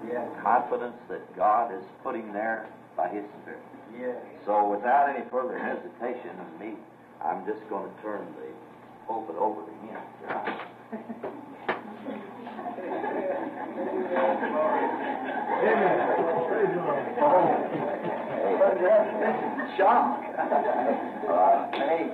Yes. confidence that God is putting there by His Spirit. Yes. So without any further hesitation of me, I'm just going to turn the pulpit over to him. Shock. Uh, hey,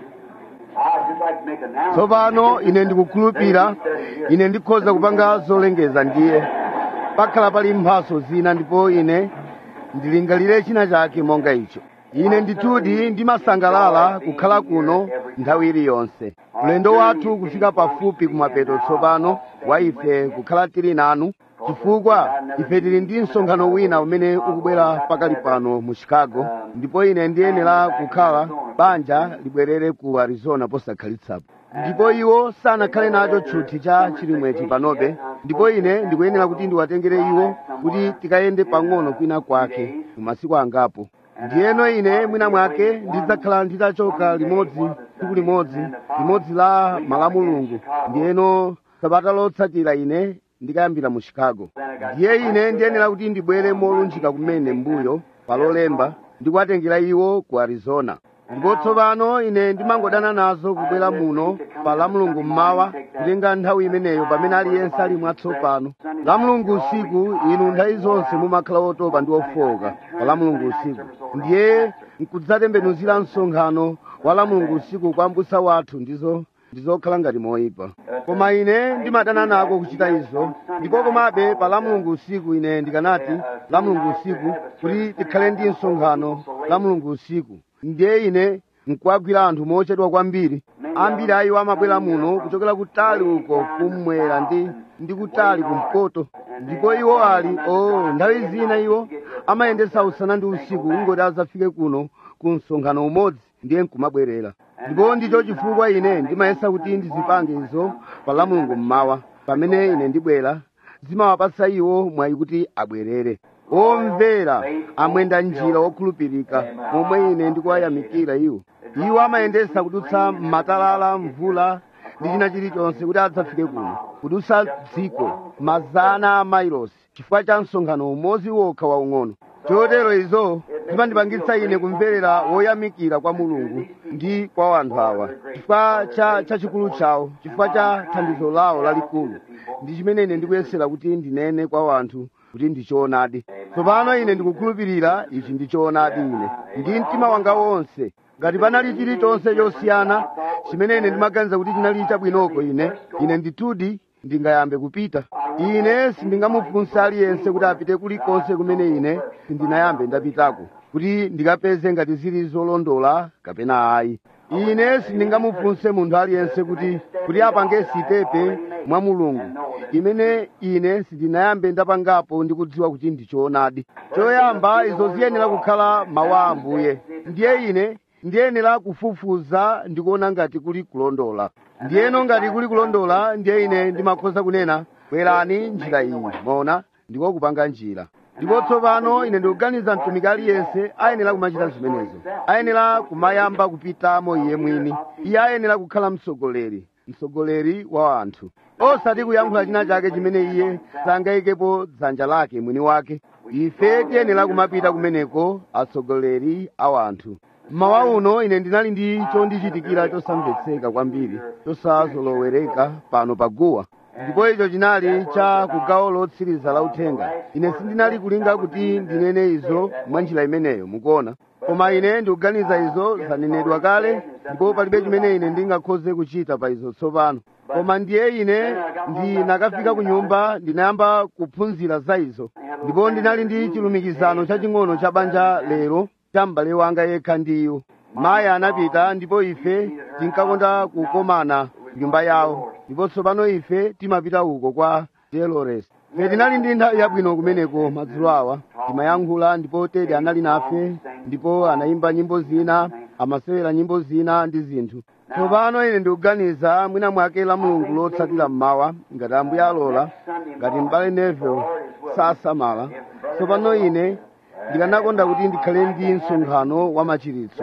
I'd just like to make an announcement. tsopano ine ndikukhulupirira ine ndikhoza kupanga zolengeza ndiye pakhala pali mphaso zina ndipo ine ndilingalire china chake monga icho ine ndithudi ndimasangalala kukhala kuno nthawi iliyonse ulendo wathu kufika pafupi kumapeto tsopano wa ife kukhala tili nanu chifukwa ife tili ndi msonkhano wina umene ukubwera pakali pano mu chicago ndipo ine ndiyenera kukhala banja libwerere ku arizona posakhalitsapo ndipo iwo sanakhale nacho tchuthi cha chilimwechi panobe ndipo ine ndikuyenera kuti ndiwatengere iwo kuti tikayende pang'ono kwina kwake mu masiku angapo ndiyeno ine mwina mwake ndidzakhala nditachoka limodzi tsiku limodzi limodzi la malamulungu ndiyeno sabata lotsatira ine ndikayambira mu chicago ndiye ine ndiyenera kuti ndibwere molunjika kumene mbuyo palolemba ndikuwatengera iwo ku arizona ndipo tsopano ine ndimangodana nazo kubwera muno pa lamulungu mmawa kutenga nthawi imeneyo pamene aliyense ali mwatsopano lamulungu usiku inu nthawi zonse mumakhala otopa ndi ofowoka pa lamulungu usiku ndiye nkudzatembenuzira msonkhano wa lamulungu usiku kwa mbusa wathu ndizo ndizokhala ngati moyipa koma ine ndimadana nako kuchita izo ndipo komabe pa lamulungu usiku ine ndikanati lamulungu usiku kuti tikhale ndi msonkhano lamulungu usiku ndiye ine nkuwagwira anthu mochedwa kwambiri ambiri a iwo amabwera muno kuchokera kutali uko kummwera ndi ndi kutali kumpoto ndipo iwo ali o nthawi zina iwo amayendesa usana ndi usiku ungoti adzafike kuno ku msonkhano umodzi ndiye nkumabwerera ndipo ndicho chifukwa ine ndimayesa kuti ndizipange izo pa lamulungu mmawa pamene ine ndibwera zimawapatsa iwo mwayi kuti abwerere omvera amwenda njira okhulupirika momwe ine ndikuwayamikira iwo iwo amayendesa kudutsa matalala mvula ndi china chilichonse kuti adzafike kuno kudutsa dziko mazana a mailosi chifukwa cha msonkhano umodzi wokha waung'ono chotero izo zimandipangitsa ine kumverera woyamikira kwa mulungu ndi kwa anthu awa chifukwa cha chachikulu chawo chifukwa cha thandizo lawo lalikulu ndi chimene ine ndikuyesera kuti ndinene kwa anthu kuti ndichoonadi tsopano ine ndikukhulupirira ichi ndichoonadi ine ndi mtima wanga wonse ngati panali chilichonse chosiyana chimene ine ndimaganiza kuti chinali chabwinoko ine ine ndithudi ndingayambe kupita ine sindingamufunsa aliyense kuti apite kulikonse kumene ine sindinayambe ndapitako kuti ndikapeze ngati zili zolondola kapena ayi ine sindingamufunse munthu aliyense kuti kuti apange sitepe mwa mulungu imene ine sindinayambe ndapangapo ndi kudziwa kuti ndichoonadi choyamba izo ziyenera kukhala mawu a ambuye ndiye ine ndiyenera kufufuza ndikuona ngati kuli kulondola ndiyeno ngati kuli kulondola ndiye ine ndimakhoza kunena bwerani njira iyi mona ndiko kupanga njira ndipo tsopano ine ndikuganiza mtumiki aliyense ayenera kumachita zimenezo ayenera kumayamba kupitamo iye mwini iye ayenera kukhala mtsogoleri mtsogoleri wa anthu osati kuyankhula china chake chimene iye sangayikepo dzanja lake mwini wake ife tiyenera kumapita kumeneko atsogoleri a anthu mmawa uno ine ndinali ndi chondichitikira chosamvetseka kwambiri chosazolowereka pano paguwa ndipo icho chinali cha kugawo lotsiriza la uthenga ine sindinali kulinga kuti ndinene izo mwa njira imeneyo mukuona koma ine ndikuganiza izo zanenedwa kale ndipo palibe chimene ine ndingakhoze kuchita pa izo tsopano koma ndiye ine ndinakafika ku nyumba ndinayamba kuphunzira za izo ndipo ndinali ndi chilumikizano chaching'ono cha banja lero cha m'bale wanga yekha ndi iwo mayi anapita ndipo ife tinkakonda kukomana nyumba yawo ndipo tsopano ife timapita uko kwa delores ife tinali ndi nthawi yabwino kumeneko madzulo awa timayankhula ndipo tedi anali nafe ndipo anayimba nyimbo zina amasewera nyimbo zina ndi zinthu tsopano ine ndikuganiza mwina mwake la mulungu lotsatira mmawa ngati ambuye alola ngati m'bale neville sasamala tsopano ine ndikanakonda kuti ndikhale ndi msonkhano wa machiritso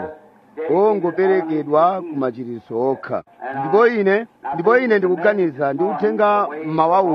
ongoperekedwa ku machiritso okha ndipo ine ndipo ine ndikuganiza ndikutenga mmawa uno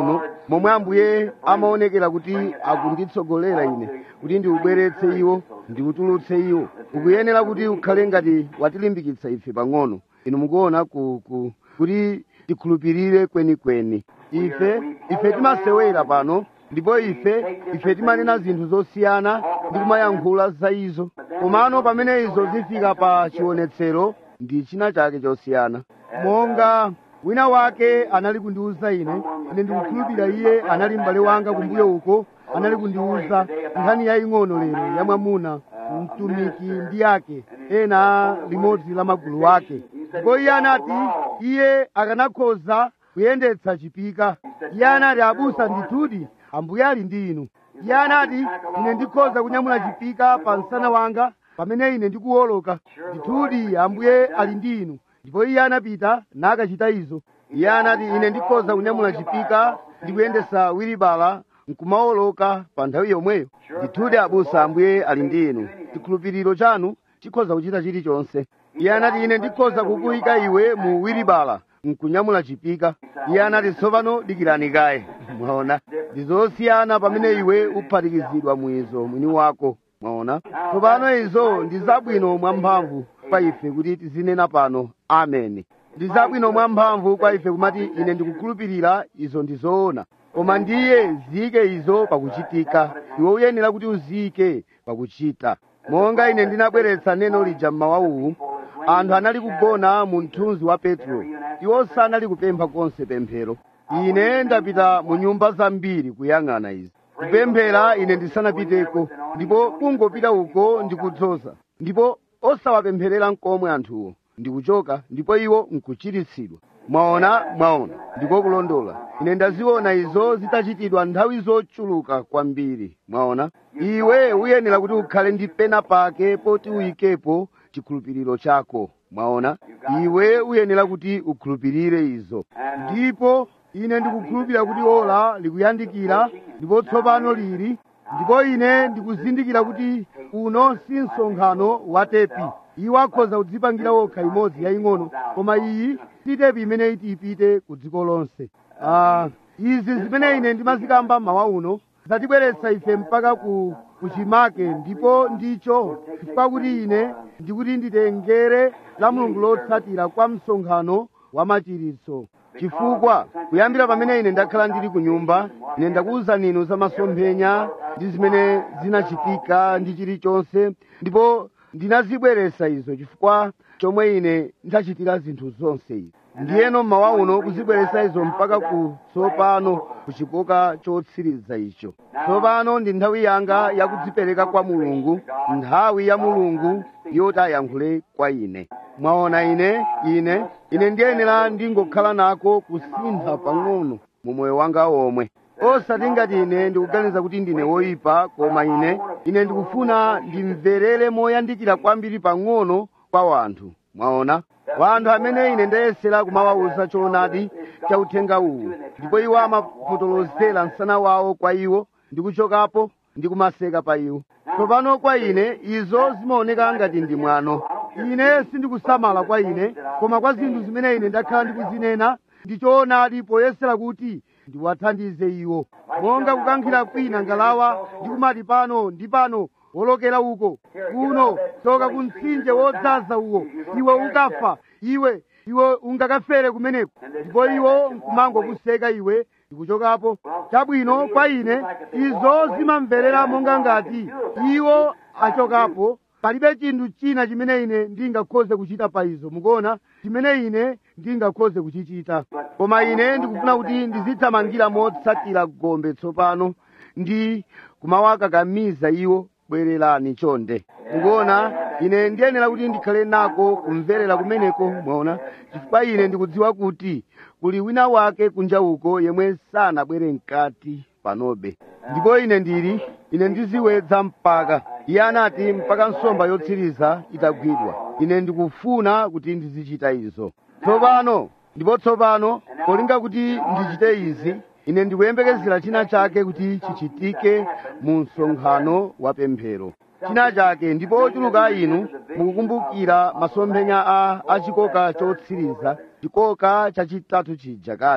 momwe ambuye amaonekera kuti akunditsogolera ine kuti ndiubweretse iwo ndiutulutse iwo ukuyenera kuti ukhale ngati watilimbikitsa ife pang'ono inu mukuona ku, ku, kuti tikhulupirire kwenikweni ife ife timasewera pano ndipo ife ife timanena zinthu zosiyana ndi kumayankhula za izo komano pamene izo zifika pa chionetsero ndi china chake chosiyana monga wina wake anali kundiwuza ine ine ndikukhulupirira iye anali m'bale wanga kumbuyo uko anali kundiwuza nkhani yaying'ono lero ya mwamuna mtumiki ndi yake ena limodzi la magulu ake ndipo iye anati iye akanakhoza kuyendetsa chipika iye anati abusa ndithudi ambuye ali ndi inu iye anati ine ndikhoza kunyamula chipika pa msana wanga pamene ine ndikuwoloka ndithudi ambuye ali ndi inu ndipo iye anapita nakachita izo iye anati ine ndikhoza kunyamula chipika ndikuyendesa wiribala nkumawoloka pa nthawi yomweyo ndithudi abusa ambuye ali ndi inu chikhulupiriro chanu chikhoza kuchita chilichonse iye anati ine ndikhoza kukuyika iwe mu wiribala nkunyamula chipika iye anati tsopano dikirani kaye mwaona ndi zosiyana pamene iwe uphatikizidwa mwizo mwini wako mwaona tsopano izo ndi zabwino mwamphamvu kwa ife kuti tizinena pano ameni ndi zabwino mwamphamvu kwa ife kumati ine ndikukhulupirira izo ndi zoona koma ndiye ziyike izo pakuchitika iwe uyenera kuti uziyike pakuchita monga ine ndinabweretsa neno lija mmawa uwu anthu anali kugona mu mthunzi wa petro iwo sanali kupempha konse pemphero ine ndapita mu nyumba zambiri kuyang'ana izi kupemphera ine ndisanapiteko ndipo kungopita uko ndikudzoza ndipo osawapempherera nkomwe anthuwo ndikuchoka ndipo iwo nkuchiritsidwa mwaona mwaona ndiko kulondola ine ndaziona izo zitachitidwa nthawi zochuluka kwambiri mwaona iwe uyenera kuti ukhale ndi pena pake poti uyikepo chikhulupiriro chako mwaona iwe uyenera kuti ukhulupirire izo ndipo ine ndikukhulupirira kuti ola likuyandikira ndipo tsopano lili ndipo ine ndikuzindikira kuti uno si msonkhano wa tepi iwo akhoza kudzipangira wokha imodzi yaying'ono koma iyi si tepi imene iti ipite ku dziko lonse ah, izi zimene ine ndimazikamba mawa uno zatibweretsa ife mpaka ku kuchimake ndipo ndicho chifukwa kuti ine ndikuti nditengere la mulungu lotsatira kwa msonkhano wa machiritso chifukwa kuyambira pamene ine ndakhala ndili ku nyumba ine ndakuwuzani inu za masomphenya ndi zimene zinachitika ndi chilichonse ndipo ndinazibweretsa izo chifukwa chomwe ine ndachitira zinthu zonse izi ndiyeno mmawa uno kuzibweretsa izo mpaka ku tsopano ku chikoka chotsiriza icho tsopano ndi nthawi yanga yakudzipereka kwa mulungu nthawi ya mulungu yoti ayankhule kwa ine mwaona ine ine ine ndiyenera ndingokhala nako kusintha pang'ono mu moyo wanga omwe osati ngati ine ndikuganiza kuti ndine woyipa koma ine ine ndikufuna ndimverere moyandikira kwambiri pang'ono kwa wanthu mwaona wanthu amene ine ndayesera kumawawuza choonadi cha uthenga uwu ndipo iwo amapotolozera msana wawo kwa iwo ndikuchokapo ndikumaseka pa iwo tsopano kwa ine izo zimaoneka ngati ndi mwano ine sindikusamala kwa ine koma kwa zinthu zimene ine ndakhala ndikuzinena ndichoonadi poyesera kuti ndiwathandize iwo monga kukankhira kwina ngalawa ndikumati pano ndi pano wolokera uko kuno soka ku mtsinje wodzaza uwo iwe ukafa iwe iwe ungakafere kumeneko ndipo iwo nkumangokuseka iwe ndikuchokapo chabwino kwa ine izo zimamverera monga ngati iwo achokapo palibe chinthu china chimene ine ndingakhoze kuchita pa izo mukuona chimene ine ndingakhoze kuchichita koma ine ndikufuna kuti ndizithamangira motsatira gombe tsopano ndi kumawakakamiza iwo bwererani chonde mukuona ine ndiyenera kuti ndikhale nako kumverera kumeneko mwaona chifukwa ine ndikudziwa kuti kuli wina wake kunja uko yemwe sanabwere mkati panobe ndipo ine ndili ine ndiziwedza mpaka iye anati mpaka nsomba yotsiriza itagwidwa ine ndikufuna kuti ndizichita izo tsopano ndipo tsopano polinga kuti ndichite izi ine ndikuyembekezera china chake kuti chichitike mu msonkhano wa pemphero china chake ndipo ochuluka inu mukukumbukira masomphenya a achikoka chotsiriza chikoka chachitatu chija kani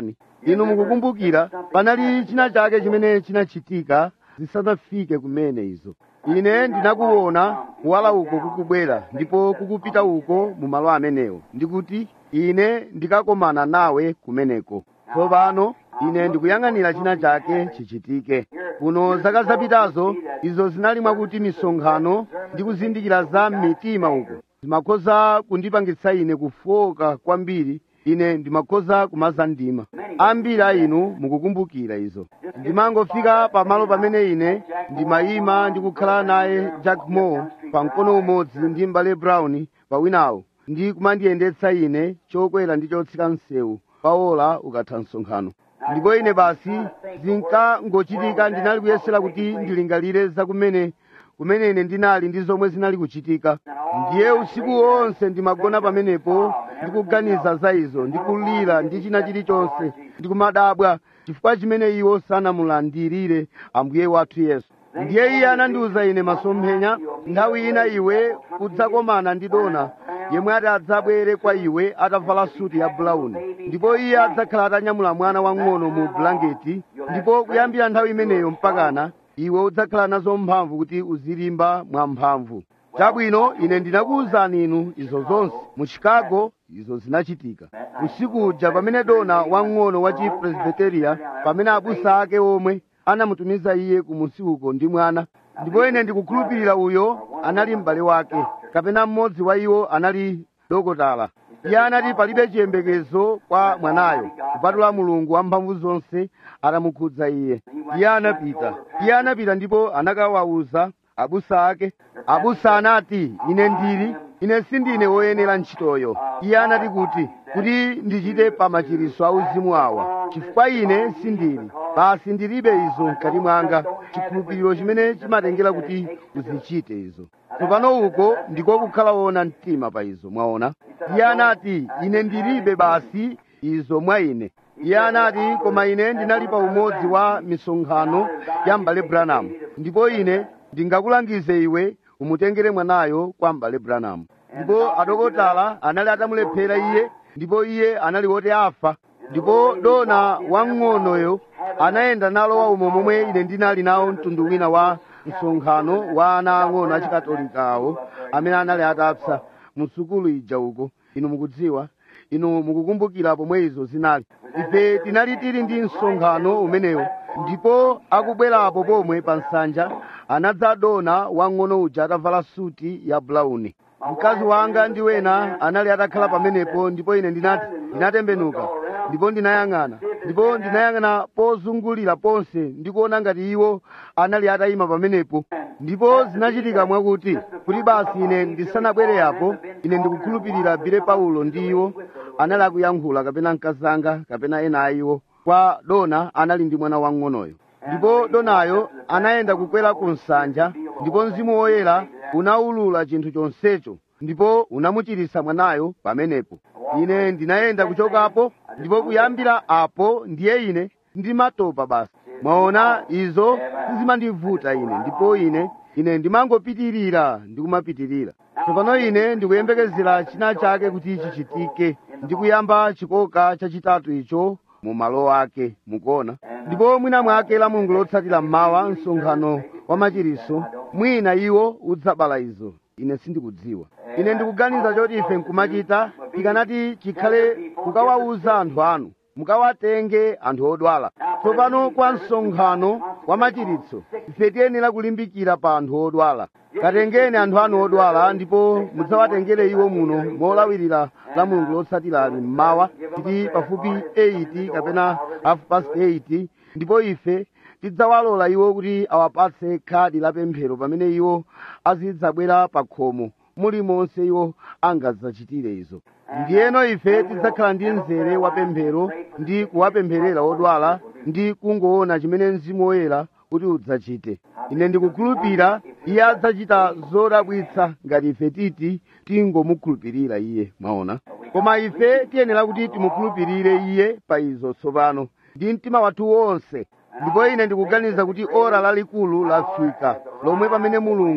inu mukukumbukira panali china chake chimene chinachitika zisanafike kumene izo ine ndinakuona kuwala uko kukubwera ndipo kukupita uko mu malo amenewo ndikuti ine ndikakomana nawe kumeneko tsopano ine ndikuyang'anira china chake chichitike kuno zaka zapitazo izo zinali mwakuti misonkhano ndi kuzindikira za mitima uko zimakhoza kundipangitsa ine kufoka kwambiri ine ndimakhoza kumaza ndima ambiri a inu mukukumbukira izo ndimangofika pamalo pamene ine ndimayima ndi kukhala naye jack moore pa mkono umodzi ndi mbale brown pa winawo ndi kumandiyendetsa ine chokwera ndi chotsika msewu paola ukatha msonkhano ndipo ine basi zinkangochitika ndinali kuyesera kuti ndilingalire za kumene kumene ine ndinali ndi zomwe zinali kuchitika ndiye usiku wonse ndimagona pamenepo ndikuganiza za izo ndikulira ndi china chilichonse ndikumadabwa chifukwa chimene iwo sanamulandirire ambuye wathu yesu ndiye iye anandiwuza ine masomphenya nthawi ina iwe udzakomana ndi dona yemwe ati adzabwere kwa iwe atavala suti ya bulawuni ndipo iye adzakhala atanyamula mwana wang'ono mu bulangeti ndipo kuyambira nthawi imeneyo mpakana iwe udzakhala nazo mphamvu kuti uzilimba mwamphamvu chabwino ine ndinakuwuzani inu izo zonse mu chicago izo zinachitika usiku uja pamene dona wang'ono wa chipresbiteria pamene abusa ake omwe anamutumiza iye kumusi uko ndi mwana ndipo ine ndikukhulupirira uyo anali m'bale wake kapena mmodzi wa iwo anali dokotala iye anati palibe chiyembekezo kwa mwanayo kupatula mulungu wamphamvu zonse atamukhudza iye iye anapita iye anapita ndipo anakawawuza abusa ake abusa anati ine ndili ine sindine woyenera ntchitoyo iye anati kuti kuti ndichite pa machiriso auzimu awa chifukwa ine sindili basi ndilibe izo mkati mwanga chikhulupiriro chimene chimatengera kuti uzichite izo tsopano uko ndiko kukhala wona mtima pa izo mwaona iye anati ine ndilibe basi izo mwa ine iye anati koma ine ndinali pa umodzi wa misonkhano ya m'bale branham ndipo ine ndingakulangize iwe umutengere mwanayo kwa m'bale branham ndipo adokotala anali atamulephera iye ndipo iye anali woti afa ndipo dona wang'onoyo anayenda nalowa umo momwe ine ndinali nawo mtundu wina wa msonkhano wa ana ang'ono achikatolikawo amene anali atapsa mu sukulu ija uko inu mukudziwa inu mukukumbukira pomwe izo zinali ife tinali tili ndi msonkhano umenewo ndipo akubwerapo pomwe pa nsanja anadza dona wang'ono uja atavala suti ya bulawuni mkazi wanga ndi wena anali atakhala pamenepo ndipo ine ndinati ndinatembenuka ndipo ndinayang'ana ndipo ndinayang'ana pozungulira ponse ndikuona ngati iwo anali atayima pamenepo ndipo zinachitika mwakuti kuti basi ine ndisanabwere apo ine ndikukhulupirira bile paulo ndi iwo anali akuyankhula kapena mkazi anga kapena ena a iwo kwa dona anali ndi mwana wang'onoyo ndipo donayo anayenda kukwera ku nsanja ndipo mzimu woyera unawulula chinthu chonsecho ndipo unamuchiritsa mwanayo pamenepo ine ndinayenda kuchokapo ndipo kuyambira apo ndiye ine ndimatopa basi mwaona izo sizimandivuta ine ndipo ine ine ndimangopitirira ndikumapitirira tsopano ine ndikuyembekezera china chake kuti chichitike ndikuyamba chikoka chachitatu icho mu malo ake mukuona ndipo mwina mwake la mulungu lotsatira mmawa msonkhano wa machiriso mwina iwo udzabala izo ine sindikudziwa ine ndikuganiza choti ife nkumachita tikanati chikhale kukawawuza anthu anu mukawatenge anthu odwala tsopano kwa msonkhano wa machiritso ife tiyenera kulimbikira pa anthu odwala katengeni anthu anu odwala ndipo mudzawatengere iwo muno molawirira la mulungu lotsatira ali mmawa titi pafupi 8 kapena half past 8 ndipo ife tidzawalola iwo kuti awapatse khadi la pemphero pamene iwo azidzabwera pa khomo mulimonse iwo angadzachitire izo ndiyeno ife tidzakhala ndi mzere wa pemphero ndi kuwapempherera odwala ndi kungoona chimene mzimu woyera kuti udzachite ine ndikukhulupirira iye adzachita zodabwitsa ngati ife titi tingomukhulupirira iye mwaona koma ife tiyenera kuti timukhulupirire iye pa izo tsopano ndi mtima wathu wonse ndipo ine ndikuganiza kuti ora lalikulu lafika lomwe pamene mulungu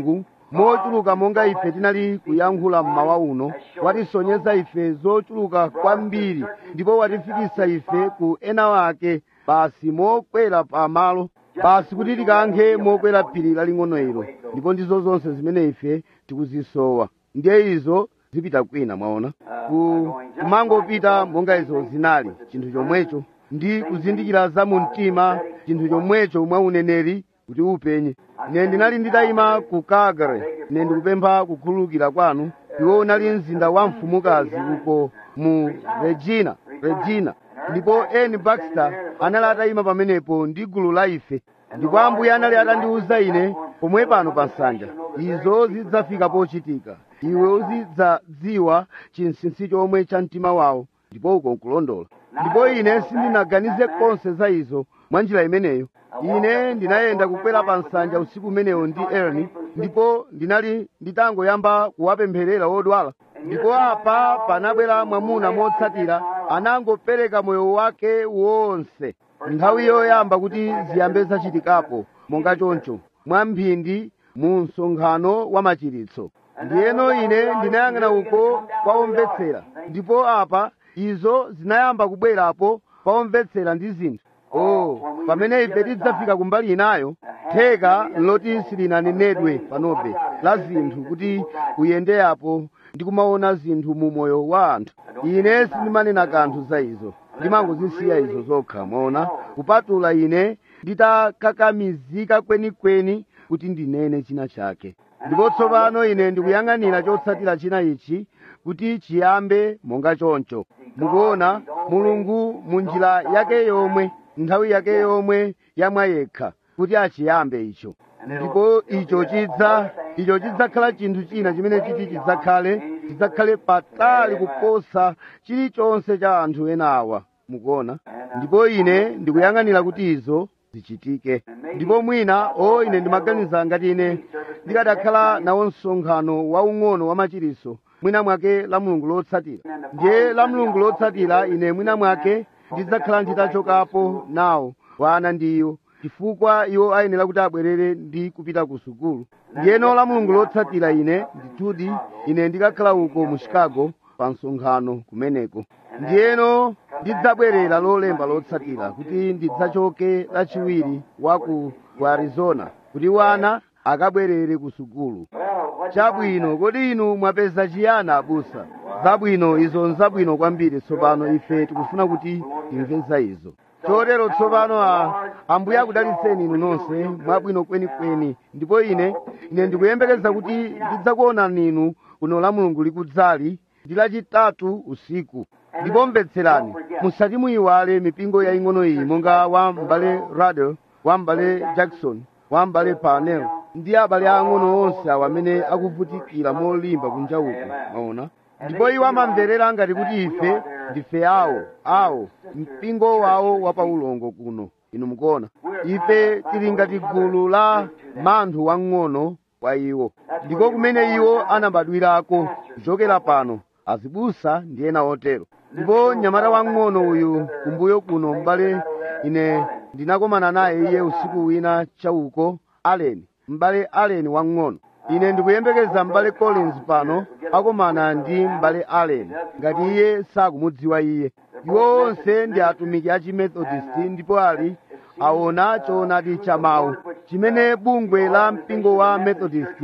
mochuluka monga ife tinali kuyankhula mmawa uno watisonyeza ife zochuluka kwambiri ndipo watifikisa ife ku ena wake basi mokwera pamalo basi kuti tikankhe mokwera phiri laling'ono ilo ndipo ndizo zonse zimene ife tikuzisowa ndiye izo zipita kwina mwaona ku kumangopita monga izo zinali chinthu chomwecho ndi kuzindikira za mu mtima chinthu chomwecho mwa uneneri kuti upenye ine ndinali nditayima ku calgary ine ndikupempha kukhululukira kwanu iwo unali mzinda wa mfumukazi uko mu regina regina ndipo eni baxter anali atayima pamenepo ndi gulu la ife ndipo ambuye anali atandiwuza ine pomwe pano pa nsanja izo zidzafika pochitika iwe uzidzadziwa chinsinsi chomwe cha mtima wawo ndipo uko nkulondola ndipo ine sindinaganize konse za izo mwa njira imeneyo ine ndinayenda kukwera pa nsanja usiku umenewo ndi erni ndipo ndinali nditangoyamba kuwapempherera odwala ndipo apa panabwera mwamuna motsatira anangopereka moyo wake wonse nthawi yoyamba kuti ziyambe zachitikapo monga choncho mwamphindi mu msonkhano wa machiritso ndiyeno ine ndinayang'ana uko kwa omvetsera ndipo apa izo zinayamba kubwerapo pa omvetsera ndi zinthu oh pamene ife tidzafika kumbali inayo theka loti silinanenedwe panobe la zinthu kuti uyendeyapo ndi kumaona zinthu mu moyo wa anthu ine sindimanena kanthu za izo ndimangozisiya izo zokha mwaona kupatula ine nditakakamizika kwenikweni kuti ndinene china chake ndipo tsopano ine ndikuyang'anira chotsatira china ichi kuti chiyambe monga choncho mukuona mulungu mu njira yake yomwe nthawi yake yomwe yamwa yekha kuti achiyambe icho ndipo icho chidza icho chidzakhala chinthu china chimene chiti chidzakhale chidzakhale patali kuposa chilichonse cha anthu ena awa mukuona ndipo ine ndikuyang'anira kuti izo zichitike ndipo mwina o ine ndimaganiza ngati ine ndikadakhala nawo msonkhano waung'ono wa machiritso mwina mwake la mulungu lotsatira ndiye la mulungu lotsatira ine mwina mwake ndidzakhala nditachokapo nawo wana ndiyo chifukwa iwo ayenera kuti abwerere ndi kupita ku sukulu ndiyeno la mulungu lotsatira ine ndithudi ine ndikakhala uko mu chicago pa msonkhano kumeneko ndiyeno ndidzabwerera lolemba lotsatira kuti ndidzachoke lachiwiri wa ku ku arizona kuti wana akabwerere ku sukulu chabwino kodi inu mwapeza chiyani abusa zabwino izo nzabwino kwambiri tsopano ife tikufuna kuti timve za izo chotero tsopano a ambuye akudalitseni inu nonse mwabwino kwenikweni ndipo ine ine ndikuyembekeza kuti ndidzakuonani inu kuno la mulungu likudzali ndi lachitatu usiku ndipo mvetserani musati muyiwale mipingo yaing'ono iyi monga wa m'bale radel wa m'bale jackson wa m'bale parnell ndi abale ang'ono onse awo amene akuvutikira molimba kunja uko maona ndipo iwo amamverera ngati kuti ife ndife awo awo mpingo wawo wa paulongo kuno inu mukuona ife tili ngati gulu la manthu wang'ono kwa iwo ndiko kumene iwo anabadwirako kuchokera pano azibusa ndi ena otero ndipo mnyamata wang'ono uyu kumbuyo kuno m'bale ine ndinakomana naye iye usiku wina chauko allen m'bale allen wang'ono ine ndikuyembekeza m'bale collins pano akomana ndi m'bale allen ngati iye sakumudziwa iye iwo onse ndi atumiki a chimethodist ndipo ali aona choonadi cha mawu chimene bungwe la mpingo wa methodist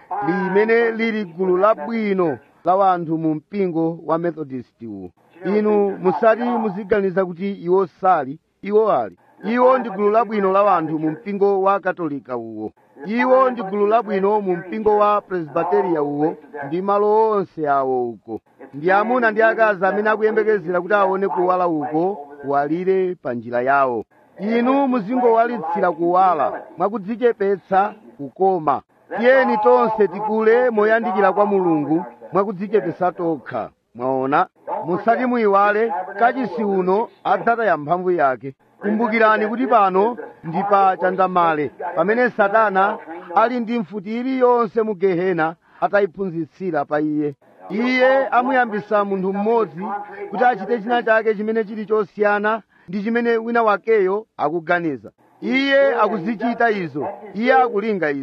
limene lili gulu labwino la wanthu mu mpingo wa methodist uwu inu musati muziganiza kuti iwo sali iwo ali iwo ndi gulu labwino la wanthu mu mpingo wa katolika uwo iwo ndi gulu labwino mu mpingo wa presbiteriya uwo ndi malo onse awo uko ndi amuna ndi akazi amene akuyembekezera kuti aone kuwala uko kuwalire pa njira yawo inu muzingowalitsira kuwala mwakudzichepetsa kukoma tiyeni tonse tikule moyandikira kwa mulungu mwakudzichepetsa tokha mwaona musati muyiwale kachisi uno adzataya mphamvu yake kumbukirani kuti pano ndi pa chandamale pamene satana ali ndi mfuti iliyonse mu gehena atayiphunzitsira pa iye iye amuyambisa munthu mmodzi kuti achite china chake chimene chili chosiyana ndi chimene wina wakeyo akuganiza iye akuzichita izo iye akulinga izo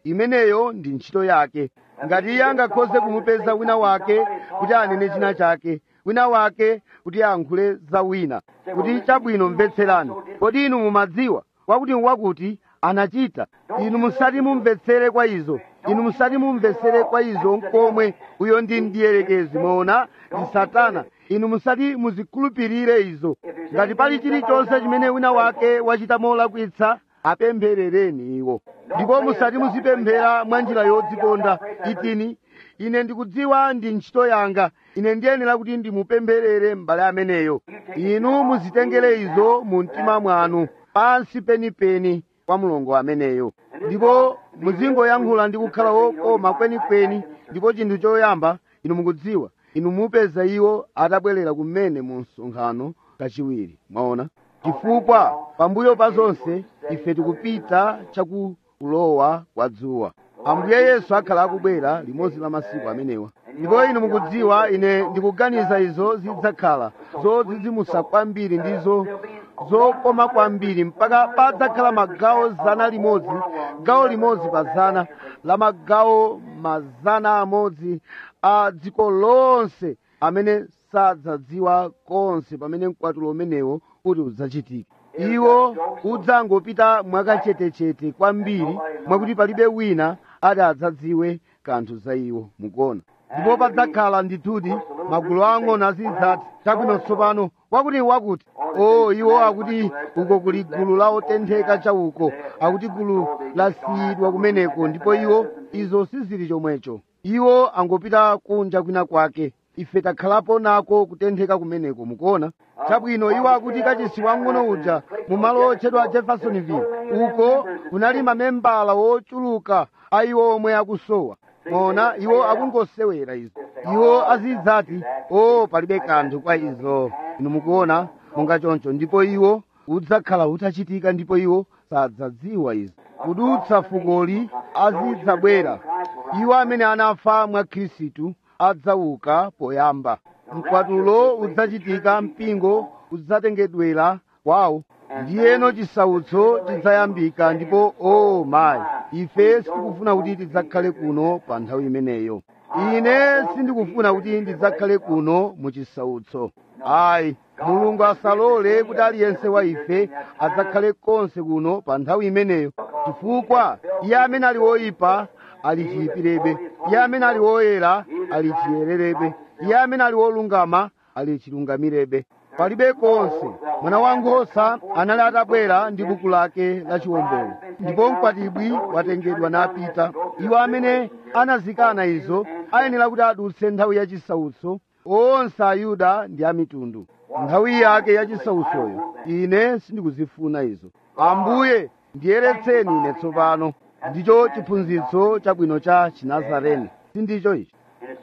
imeneyo ndi ntchito yake ngati iye angakhoze kumupeza wina wake kuti anene china chake wina wake kuti ayankhule za wina kuti chabwino mvetserani kodi inu mumadziwa wakuti wakuti anachita inu musati mumvetsere kwa izo inu musati mumvetsere kwa izo nkomwe uyo ndi mdierekezi moona ndi satana inu musati muzikhulupirire izo ngati pali chilichonse chimene wina wake wachita molakwitsa apempherereni iwo ndipo musati muzipemphera mwa njira yodzikonda itini ine ndikudziwa ndi ntchito yanga ine ndiyenera kuti ndimupempherere m'bale ameneyo inu muzitengere izo mu mtima mwanu pansi penipeni kwa mulungu ameneyo ndipo muzingoyankhula ndi kukhala wokoma kwenikweni ndipo chinthu choyamba inu mukudziwa inu mupeza iwo atabwerera kumene mu msonkhano kachiwiri mwaona chifukwa pambuyo pa zonse ife tikupita chakulowa kwa dzuwa ambuye yesu akhala akubwera limodzi la masiku amenewa ndipo inu mukudziwa ine ndikuganiza izo zidzakhala zodzidzimusa kwambiri ndizo zokoma kwambiri mpaka padzakhala magawo zana limodzi gawo limodzi pa zana la magawo mazana amodzi a dziko lonse amene sadzadziwa konse pamene mkwatulo umenewo kuti udzachitike iwo udzangopita mwakachetechete kwambiri mwakuti palibe wina ati adzadziwe kanthu za iwo mukuona ndipo padzakhala ndithudi magulu ang'ono azidzati chabwino tsopano wakuti wakuti o iwo akuti uko kuli gulu la otentheka chauko akuti gulu lasiyidwa kumeneko ndipo iwo izo sizili chomwecho iwo angopita kunja kwina kwake ife takhalapo nako kutentheka kumeneko mukuona chabwino iwo akuti kachisi wang'ono uja mumalo otchedwa jeffersonville uko kunali mamembala wochuluka a iwo omwe akusowa mona iwo akungosewera izo iwo azidzati o palibe kanthu kwa izo inu mukuona monga choncho ndipo iwo udzakhala utachitika ndipo iwo sadzadziwa izo kudutsa fukoli azidzabwera iwo amene anafa mwa khristu adzauka poyamba mkwatulo udzachitika mpingo udzatengedwera kwawo ndiyeno chisautso chidzayambika ndipo o oh mayi ife sitikufuna kuti tidzakhale kuno pa nthawi imeneyo ine sindikufuna kuti ndidzakhale kuno mu chisautso ayi mulungu asalole kuti aliyense wa ife adzakhale konse kuno pa nthawi imeneyo chifukwa iye amene ali woyipa ali chiyipirebe iye amene ali woyera ali chiyererebe iye amene ali wolungama ali chilungamirebe palibe konse mwana wankhosa anali atabwera ndi buku lake la chiwombolo ndipo mkwatibwi watengedwa napita iwo amene anazikana izo ayenera kuti adutse nthawi yachisautso onse ayuda ndi amitundu nthawi yake yachisautsoyo ine sindikuzifuna izo ambuye ndiyeretseni ine tsopano ndicho chiphunzitso chabwino cha chinazareni sindicho ichi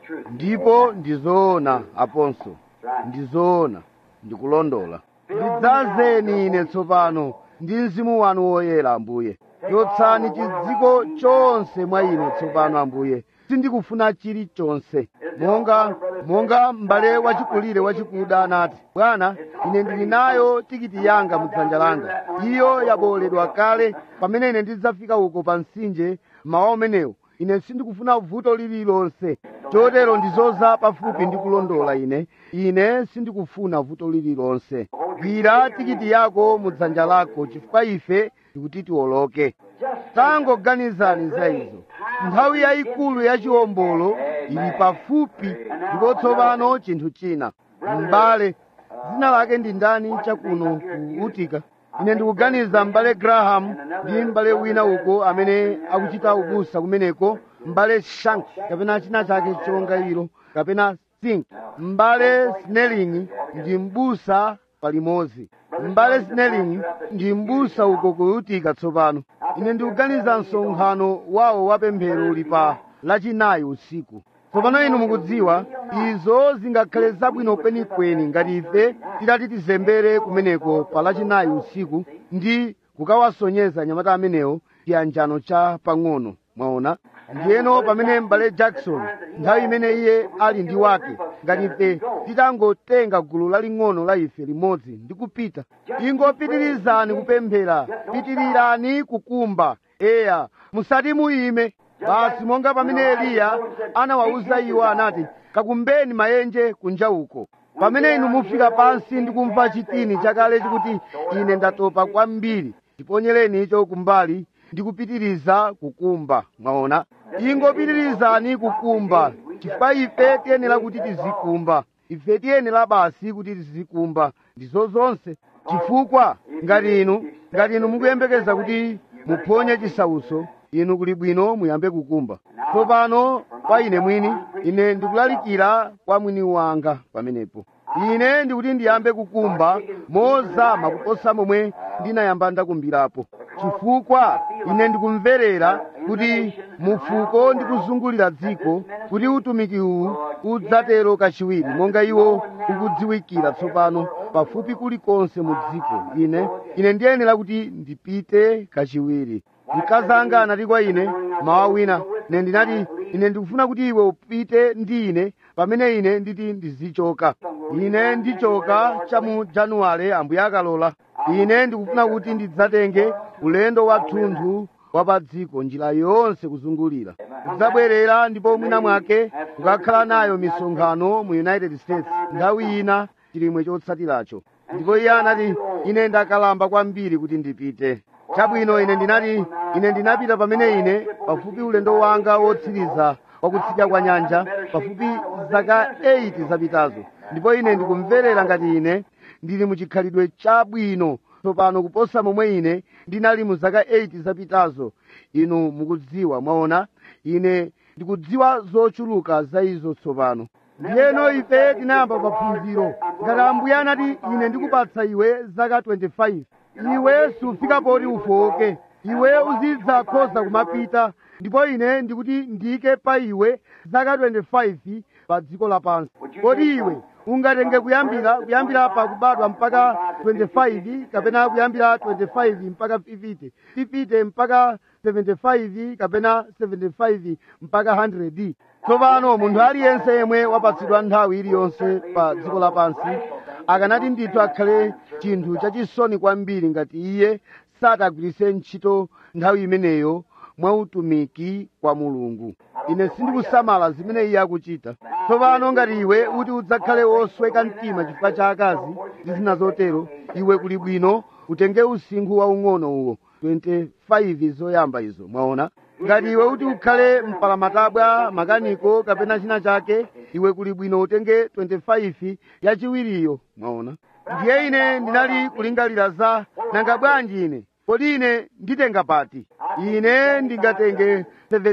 ndipo ndizoona aponso ndizoona ndikulondola ndidzazeni ine tsopano ndi mzimu wanu woyera ambuye yotsani chidziko chonse mwa ine tsopano ambuye sindikufuna chilichonse monga monga m'bale wachikulire wachikuda anati bwana ine ndili nayo tikiti yanga mudzanja langa iyo yaboledwa kale pamene ine ndidzafika uko pa mtsinje mawa umenewo ine sindikufuna vuto lililonse chotero ndizoza pafupi ndi kulondola ine ine sindikufuna vuto lililonse gwira tikiti yako mudzanja lako chifukwa ife tikuti tiwoloke tangoganizani za izo nthawi yayikulu ya chiwombolo ili pafupi ndipo tsopano chinthu china m'bale dzina lake ndi ndani chakuno ku utika ine ndikuganiza m'bale graham ndi m'bale wina uko amene akuchita ubusa kumeneko m'bale shank kapena china chake chonga ilo kapena sink m'bale snelling ndi mbusa palimodzi m'bale snelling ndi mbusa uko kuyutika tsopano ine ndikuganiza msonkhano wawo wapemphero uli pa lachinayi usiku tsopano inu mukudziwa izo zingakhale zabwino kwenikweni ngati ife titati tizembere kumeneko pa lachinayi usiku ndi kukawasonyeza anyamata amenewo chiyanjano cha pang'ono mwaona ndiyeno pamene m'bale jackson nthawi imene iye ali ndi wake ngati ife titangotenga gulu laling'ono la ife limodzi ndi kupita ingopitirizani kupemphera pitirirani kukumba eya musati muyime basi monga pamene eliya anawawuza iwo anati kakumbeni mayenje kunja uko pamene inu mufika pansi ndi kumva chitini chakale chikuti ine ndatopa kwambiri tiponyereni icho kumbali ndi kupitiriza kukumba mwaona ingopitirizani kukumba chifukwa ife tiyenera kuti tizikumba ife tiyenera basi kuti tizikumba ndizo zonse chifukwa ngati inu ngati inu mukuyembekeza kuti muphonye chisauso inu kuli bwino muyambe kukumba tsopano kwa ine mwini ine ndikulalikira kwa mwini wanga pamenepo ine ndikuti ndiyambe kukumba mozama kuposa momwe ndinayamba ndakumbirapo chifukwa ine ndikumverera kuti mufuko ndi kuzungulira dziko kuti utumiki uwu udzatero kachiwiri monga iwo ukudziwikira tsopano pafupi kulikonse mu dziko ine ine ndiyenera kuti ndipite kachiwiri mkazi anga anati kwa ine mawa wina ine ndinati ine ndikufuna kuti iwe upite ndi ine pamene ine nditi ndizichoka ine ndichoka cha mu januwale ambuye akalola ine ndikufuna kuti ndidzatenge ulendo wathunthu wa pa dziko njira yonse kuzungulira kudzabwerera ndipo mwina mwake kukakhala nayo misonkhano mu united states nthawi ina chilimwe chotsatiracho ndipo iye anati ine ndakalamba kwambiri kuti ndipite chabwino ine ndinati ine ndinapita pamene ine pafupi ulendo wanga wotsiriza wakutsidya kwa nyanja pafupi zaka 8 zapitazo ndipo ine ndikumverera ngati ine ndili muchikhalidwe chabwino tsopano kuposa momwe ine ndinali mu zaka 8 zapitazo inu mukudziwa mwaona ine ndikudziwa zochuluka za izo tsopano ndiyeno ife tinayamba paphunziro ngati ambuye anati ine ndikupatsa iwe zaka 25 iwe sufika poti ufoke iwe uzidza khoza kumapita ndipo ine ndikuti ndike pa iwe zaka 25 pa dziko lapansi kodi iwe ungatenge kuyambira kuyambira pa kubadwa mpaka 25 kapena kuyambira 25 mpaka 50 50 mpaka 75 kapena 75 mpaka 100 tsopano munthu aliyense yemwe wapatsidwa nthawi iliyonse pa dziko lapansi akanati ndithu akhale chinthu chachisoni kwambiri ngati iye satagwiritse ntchito nthawi imeneyo mwa utumiki kwa mulungu ine sindikusamala zimene iye akuchita tsopano ngati iwe uti udzakhale wosweka mtima chifukwa cha akazi ndi zina zotero iwe kuli bwino utenge usinkhu waung'ono uwo 25 zoyamba izo mwaona ngati iwe uti ukhale mpalamatabwa makaniko kapena china chake iwe kuli bwino utenge 25 yachiwiriyo mwaona ndiye ine ndinali kulingalira za nanga bwanji ine kodi ine nditenga pati ine ndingatenge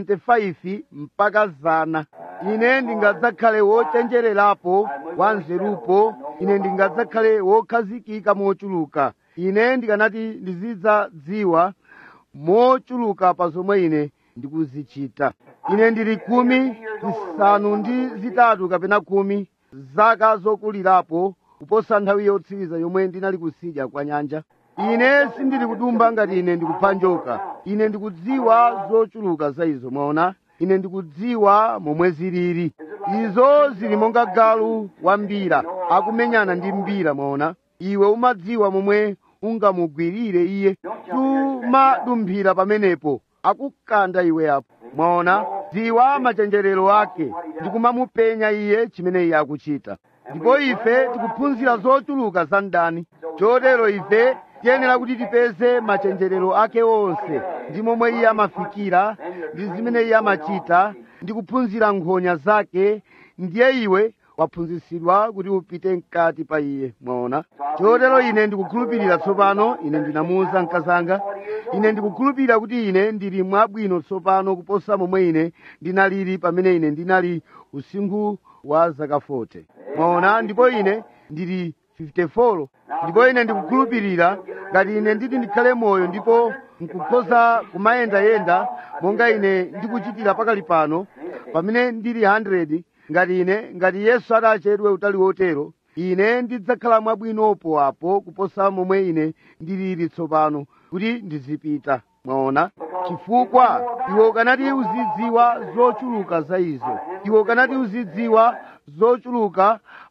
75 mpaka zana ine ndingadzakhale wochenjererapo wanzerupo ine ndingadzakhale wokhazikika mochuluka ine ndikanati ndizidzadziwa mochuluka pa zomwe ine ndikuzichita ine ndili kumi zisanu ndi zitatu kapena kumi zaka zokulirapo kuposa nthawi yotsiriza yomwe ndinali kusidya kwa nyanja ine sindili kudumba ngati ine ndikupha njoka ine ndikudziwa zochuluka za izo mwaona ine ndikudziwa momwe zilili izo zili monga galu wa mbira akumenyana ndi mbira mwaona iwe umadziwa momwe ungamugwirire iye sumadumphira pamenepo akukanda iwe apo mwaona dziwa machenjerero ake ndikumamupenya iye chimene iye akuchita ndipo ife tikuphunzira zochuluka za mdani chotero ife tiyenera kuti tipeze machenjerero ake onse ndi momwe iye amafikira ndi zimene iye amachita ndi kuphunzira nkhonya zake ndiye iwe waphunzitsidwa kuti upite mkati pa iye mwaona chotero ine ndikukhulupirira tsopano ine ndinamuwuza mkazanga ine ndikukhulupirira kuti ine ndili mwabwino tsopano kuposa momwe ine ndinalili pamene ine ndinali usinkhu wa zaka 40 mwaona ndipo ine ndili 54 ndipo ine ndikukhulupirira ngati ine nditi ndikhale moyo ndipo nkukhoza kumayendayenda monga ine ndikuchitira pakali pano pamene ndili 100 ngati ine ngati yesu adachedwe utali wotero ine ndidzakhala mwabwinopo apo kuposa momwe ine ndilili tsopano kuti ndizipita mwaona chifukwa iwe ukanati uzidziwa zochuluka za izo iwe ukanati uzidziwa zochuluka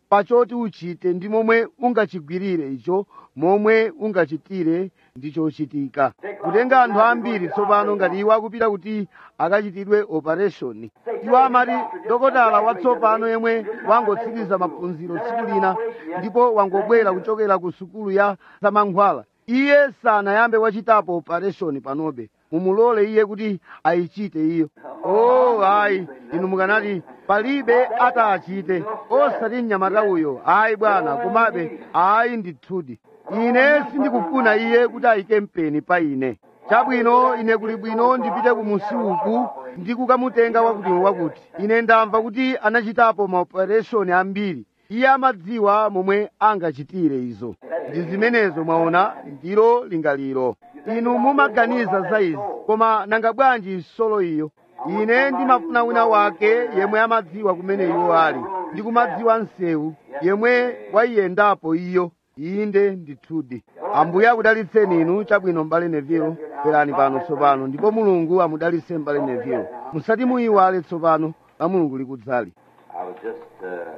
pachoti uchite ndi momwe ungachigwirire icho momwe ungachitire ndi chochitika kutenga anthu ambiri tsopano ngati iwo akupita kuti akachitidwe operation iwo amati dokotala watsopano yemwe wangotsiriza maphunziro tsiku lina ndipo wangobwera kuchokera ku sukulu ya zamankhwala iye sanayambe wachitapo operation panobe mumulole iye kuti ayichite iyo oh ayi inu mukanati palibe atachite osati mnyamata uyo ayi bwana komabe ayi ndithudi ine sindikufuna iye kuti ayike mpeni pa ine chabwino ine kuli bwino ndipite ku musi uku ndi kukamutenga wakuti wakuti ine ndamva kuti anachitapo maopereshoni ambiri iye amadziwa momwe angachitire izo ndi zimenezo mwaona ndilo lingaliro inu mumaganiza za izi koma nanga bwanji solo iyo ine ndimafuna wina wake yemwe amadziwa kumene iwo ali ndi kumadziwa msewu yemwe wayiyendapo iyo inde ndithudi ambuye akudalitseni inu chabwino m'bale nevilo bwerani pano tsopano ndipo mulungu amudalitse m'bale nevilo musati muyiwale tsopano la mulungu likudzali I was just uh,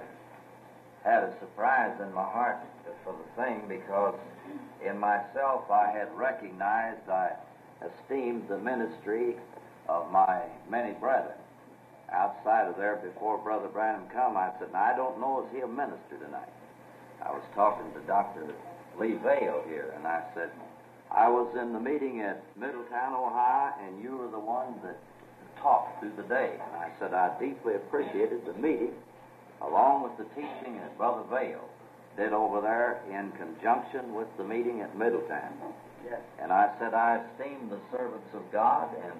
had a surprise in my heart for the thing because in myself I had recognized, I esteemed the ministry of my many brethren. Outside of there, before Brother Branham come, I said, now, I don't know is he a minister tonight. I was talking to Dr. Lee Vale here, and I said, I was in the meeting at Middletown, Ohio, and you were the one that talked through the day. And I said, I deeply appreciated the meeting, along with the teaching that Brother Vale did over there in conjunction with the meeting at Middletown. Yes. And I said, I esteem the servants of God, and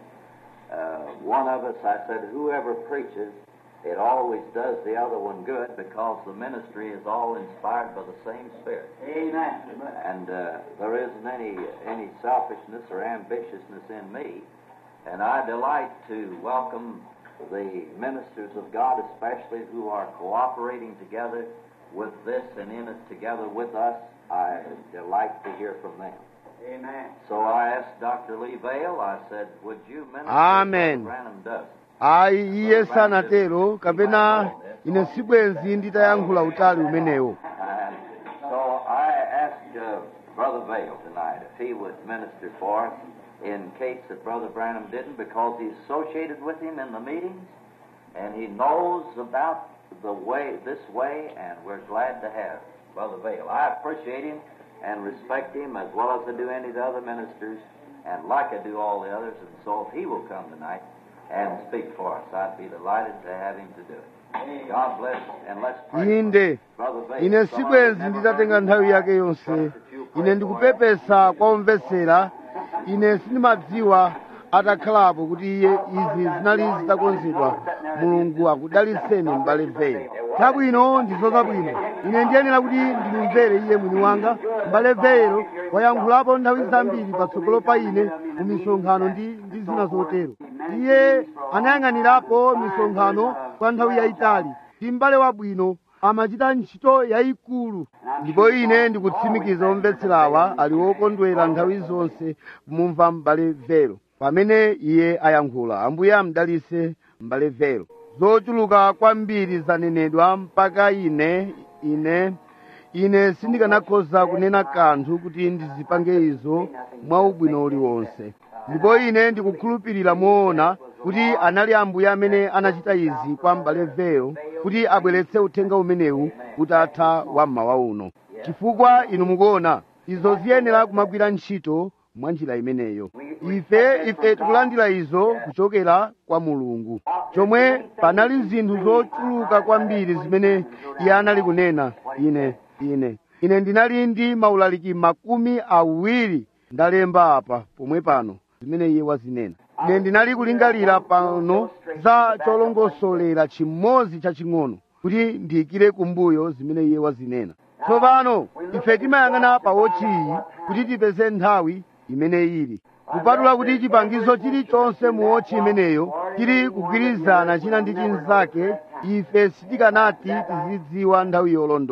uh, one of us, I said, whoever preaches, it always does the other one good because the ministry is all inspired by the same Spirit. Amen. And uh, there isn't any, any selfishness or ambitiousness in me. And I delight to welcome the ministers of God, especially who are cooperating together with this and in it together with us. I delight to hear from them. Amen. So I asked Dr. Lee Vale, I said, would you minister Amen. as Brother Branham does? ayi iye sanatero kapena ine sibwenzi nditayankhula utali umenewo And so I asked uh, Brother Vale tonight if he would minister for us in case that Brother Branham didn't because he's associated with him in the meetings and he knows about the way, this way, and we're glad to have Brother Vale. I appreciate him and respect him as well as I do any of the other ministers and like I do all the others. And so if he will come tonight and speak for us, I'd be delighted to have him to do it. God bless and let's pray. inde Brother Vale, ine some of sibwenzi you nditatenga never nthawi heard yake me yonse trust that you'll pray ine for ndikupepesa kwa omvetsera ine sindimadziwa atakhalapo kuti iye izi zinali zitakonzedwa mulungu akudalitseni m'bale Vale chabwino ndizo zabwino ine ndiyenera kuti ndimumvere iye mwini wanga m'bale Vale wayankhulapo nthawi zambiri patsogolo pa ine mu misonkhano ndi ndi zina zotero iye anayang'anirapo misonkhano kwa nthawi yayitali ndi m'bale wabwino amachita ntchito yayikulu ndipo ine ndikutsimikiza omvetserawa ali wokondwera nthawi zonse kumumva m'bale Vale pamene iye ayankhula ambuye amdalitse m'bale Vale zochuluka kwambiri zanenedwa mpaka ine ine ine sindikanakhoza kunena kanthu kuti ndizipange izo mwa ubwino uliwonse ndipo ine ndikukhulupirira moona kuti anali ambuye amene anachita izi kwa m'bale Vale kuti abweretse uthenga umenewu utatha wa mmawa uno chifukwa inu mukuona izo ziyenera kumagwira ntchito mwa njira imeneyo ife ife tikulandira izo kuchokera kwa mulungu chomwe panali zinthu zochuluka kwambiri zimene iye anali kunena ine ine ine ndinali ndi maulaliki makumi awiri ndalemba apa pomwe pano zimene iye wazinena ine ndinali kulingalira pano za cholongosolera chimodzi chaching'ono kuti ndiyikire kumbuyo zimene iye wazinena tsopano ife timayang'ana pa wotchiyi kuti tipeze nthawi imene ili kupatula kuti chipangizo chilichonse mu wotchi imeneyo chili kugwirizana china ndi chinzake ife sitikanati tizidziwa nthawi yolondola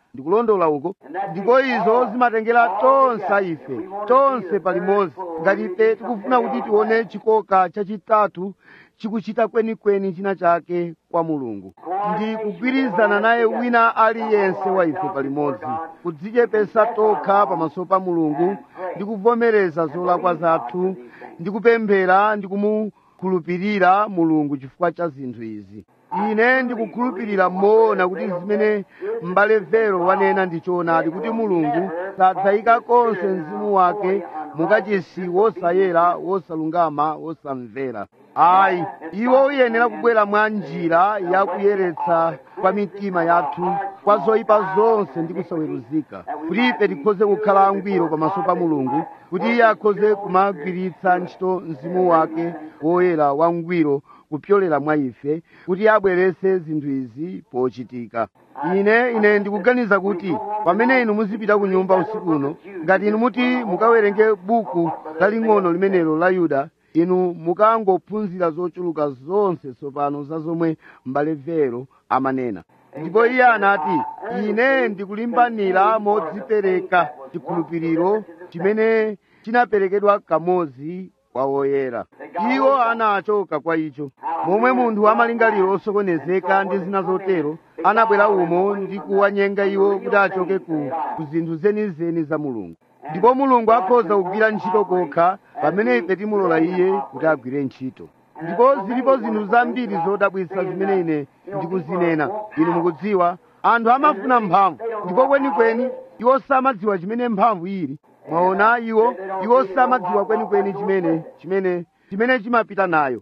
ndikulondola uko ndipo izo zimatengera tonse ife tonse palimodzi ngati ife tikufuna kuti tione chikoka chachitatu chikuchita kwenikweni china chake kwa mulungu ndi kugwirizana naye wina aliyense wa ife palimodzi kudzichepesa tokha pamaso pa mulungu ndi kuvomereza zolakwa zathu ndi kupemphera ndi kumukhulupirira mulungu chifukwa cha zinthu izi ine ndikukhulupirira moona kuti zimene m'bale vero wanena ndi choonadi kuti mulungu sadzayika konse mzimu wake mukachisi wosayera wosalungama wosamvera ayi iwo uyenera kubwera mwa njira yakuyeretsa kwa mitima yathu kwa zoyipa zonse ndi kusaweruzika kuti ife tikhoze kukhala angwiro pamaso pa mulungu kuti iye akhoze kumagwiritsa ntchito mzimu wake woyera wangwiro kupyolera mwa ife kuti abwerese zinthu izi pochitika ine ine ndikuganiza kuti pamene inu muzipita ku nyumba usiku uno ngati inu muti mukawerenge buku laling'ono limenelo la yuda inu mukangophunzira zochuluka zonse tsopano za zomwe m'bale vero amanena ndipo iye anati ine ndikulimbanira modzipereka chikhulupiriro chimene chinaperekedwa kamodzi kwa woyera iwo anachoka kwa icho momwe munthu amalingaliro osokonezeka ndi zina zotero anabwera umo ndi kuwanyenga iwo kuti achoke ku, ku zinthu zenizeni za mulungu ndipo mulungu akhoza kugwira ntchito kokha pamene ife timulola iye kuti agwire ntchito ndipo zilipo zinthu zambiri zodabwitsa zimene ine ndikuzinena inu mukudziwa anthu amafuna mphamvu ndipo kwenikweni iwo samadziwa chimene mphamvu ili mwaona iwo iwo samadziwa kwenikweni chimene chimene chimene chimapita nayo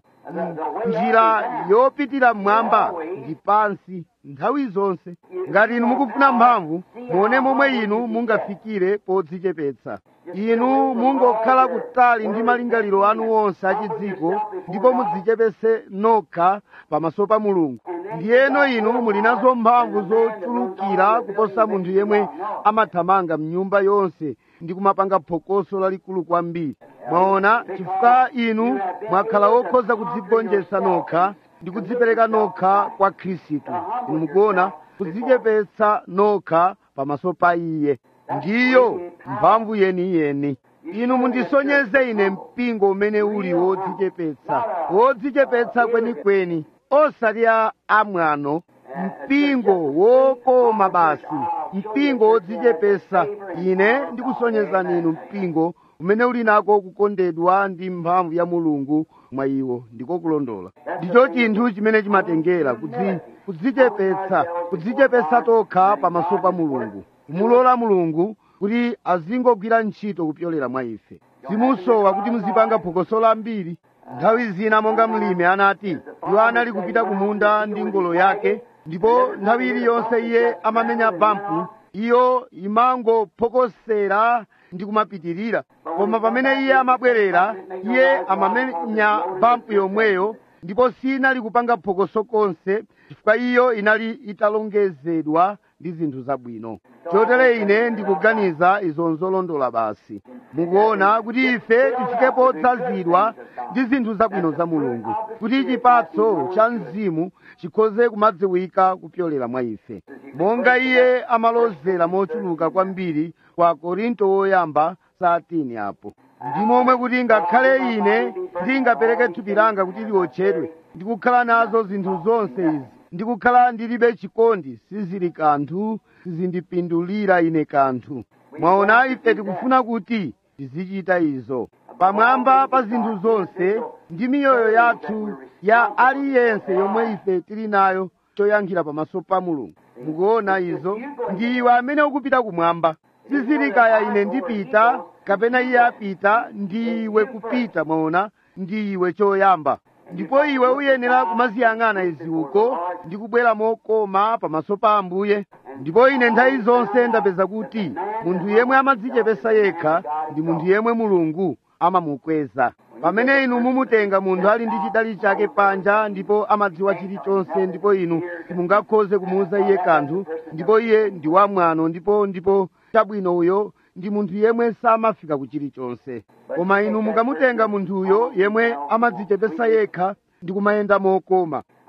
njira yopitira mmwamba ndi pansi nthawi zonse ngati inu mukufuna mphamvu muone momwe inu mungafikire podzichepetsa inu mungokhala kutali ndi malingaliro anu onse achidziko ndipo mudzichepese nokha pamaso pa mulungu ndiyeno inu muli nazo mphamvu zochulukira kuposa munthu yemwe amathamanga mnyumba yonse ndi kumapanga phokoso lalikulu kwambiri mwaona chifukwa inu mwakhala wokhoza kudzigonjetsa nokha ndi kudzipereka nokha kwa khristu inu mukuona kudzichepetsa nokha pamaso pa iye ndiyo mphamvu yeniyeni inu mundisonyeze ine mpingo umene uli wodzichepetsa wodzichepetsa kwenikweni osati a amwano mpingo wokoma basi mpingo wodzichepesa ine ndikusonyezani inu mpingo umene uli nako kukondedwa ndi mphamvu ya mulungu mwa iwo ndiko kulondola ndicho chinthu chimene chimatengera kudzi kudzichepetsa kudzichepetsa tokha pamaso pa mulungu kumulola mulungu kuti azingogwira ntchito kupyolera mwa ife simusowa kuti muzipanga phokoso lambiri nthawi zina monga mlimi anati iwo anali kupita kumunda ndi ngolo yake ndipo nthawi iliyonse iye amamenya bampu iyo imangophokosera ndi kumapitirira koma pamene iye amabwerera iye amamenya bampu yomweyo ndipo sinali kupanga phokoso konse chifukwa iyo inali italongezedwa ndi zinthu zabwino chotere ine ndikuganiza izo nzolondola basi mukuona kuti ife tifike podzazidwa ndi zinthu zabwino za mulungu kuti chipatso cha mzimu chikhoze kumadziwika kupyolera mwa ife monga iye amalozera mochuluka kwambiri kwa korinto woyamba satini apo ndi momwe kuti ngakhale ine ndingapereke thupi langa kuti liotchedwe ndikukhala nazo zinthu zonse izi ndikukhala ndilibe chikondi sizili kanthu sizindipindulira ine kanthu mwaona ife tikufuna kuti tizichita izo pamwamba pa zinthu zonse ndi miyoyo yathu ya aliyense yomwe ife tili nayo choyankhira pamaso pa mulungu mukuona izo ndi iwe amene ukupita kumwamba sizili kaya ine ndipita kapena iye apita ndi iwe kupita mwaona ndi iwe choyamba ndipo iwe uyenera kumaziyang'ana izi uko ndi kubwera mokoma pamaso pa ambuye ndipo ine nthawi zonse ndapeza kuti munthu yemwe amadzichepesa yekha ndi munthu yemwe mulungu amamukweza pamene inu mumutenga munthu ali ndi chidali chake panja ndipo amadziwa chilichonse ndipo inu simungakhoze kumuwuza iye kanthu ndipo iye ndi wamwano ndipo ndipo chabwino uyo ndi munthu yemwe samafika ku chilichonse koma inu mukamutenga munthuyo yemwe amadzichepesa yekha ndi kumayenda mokoma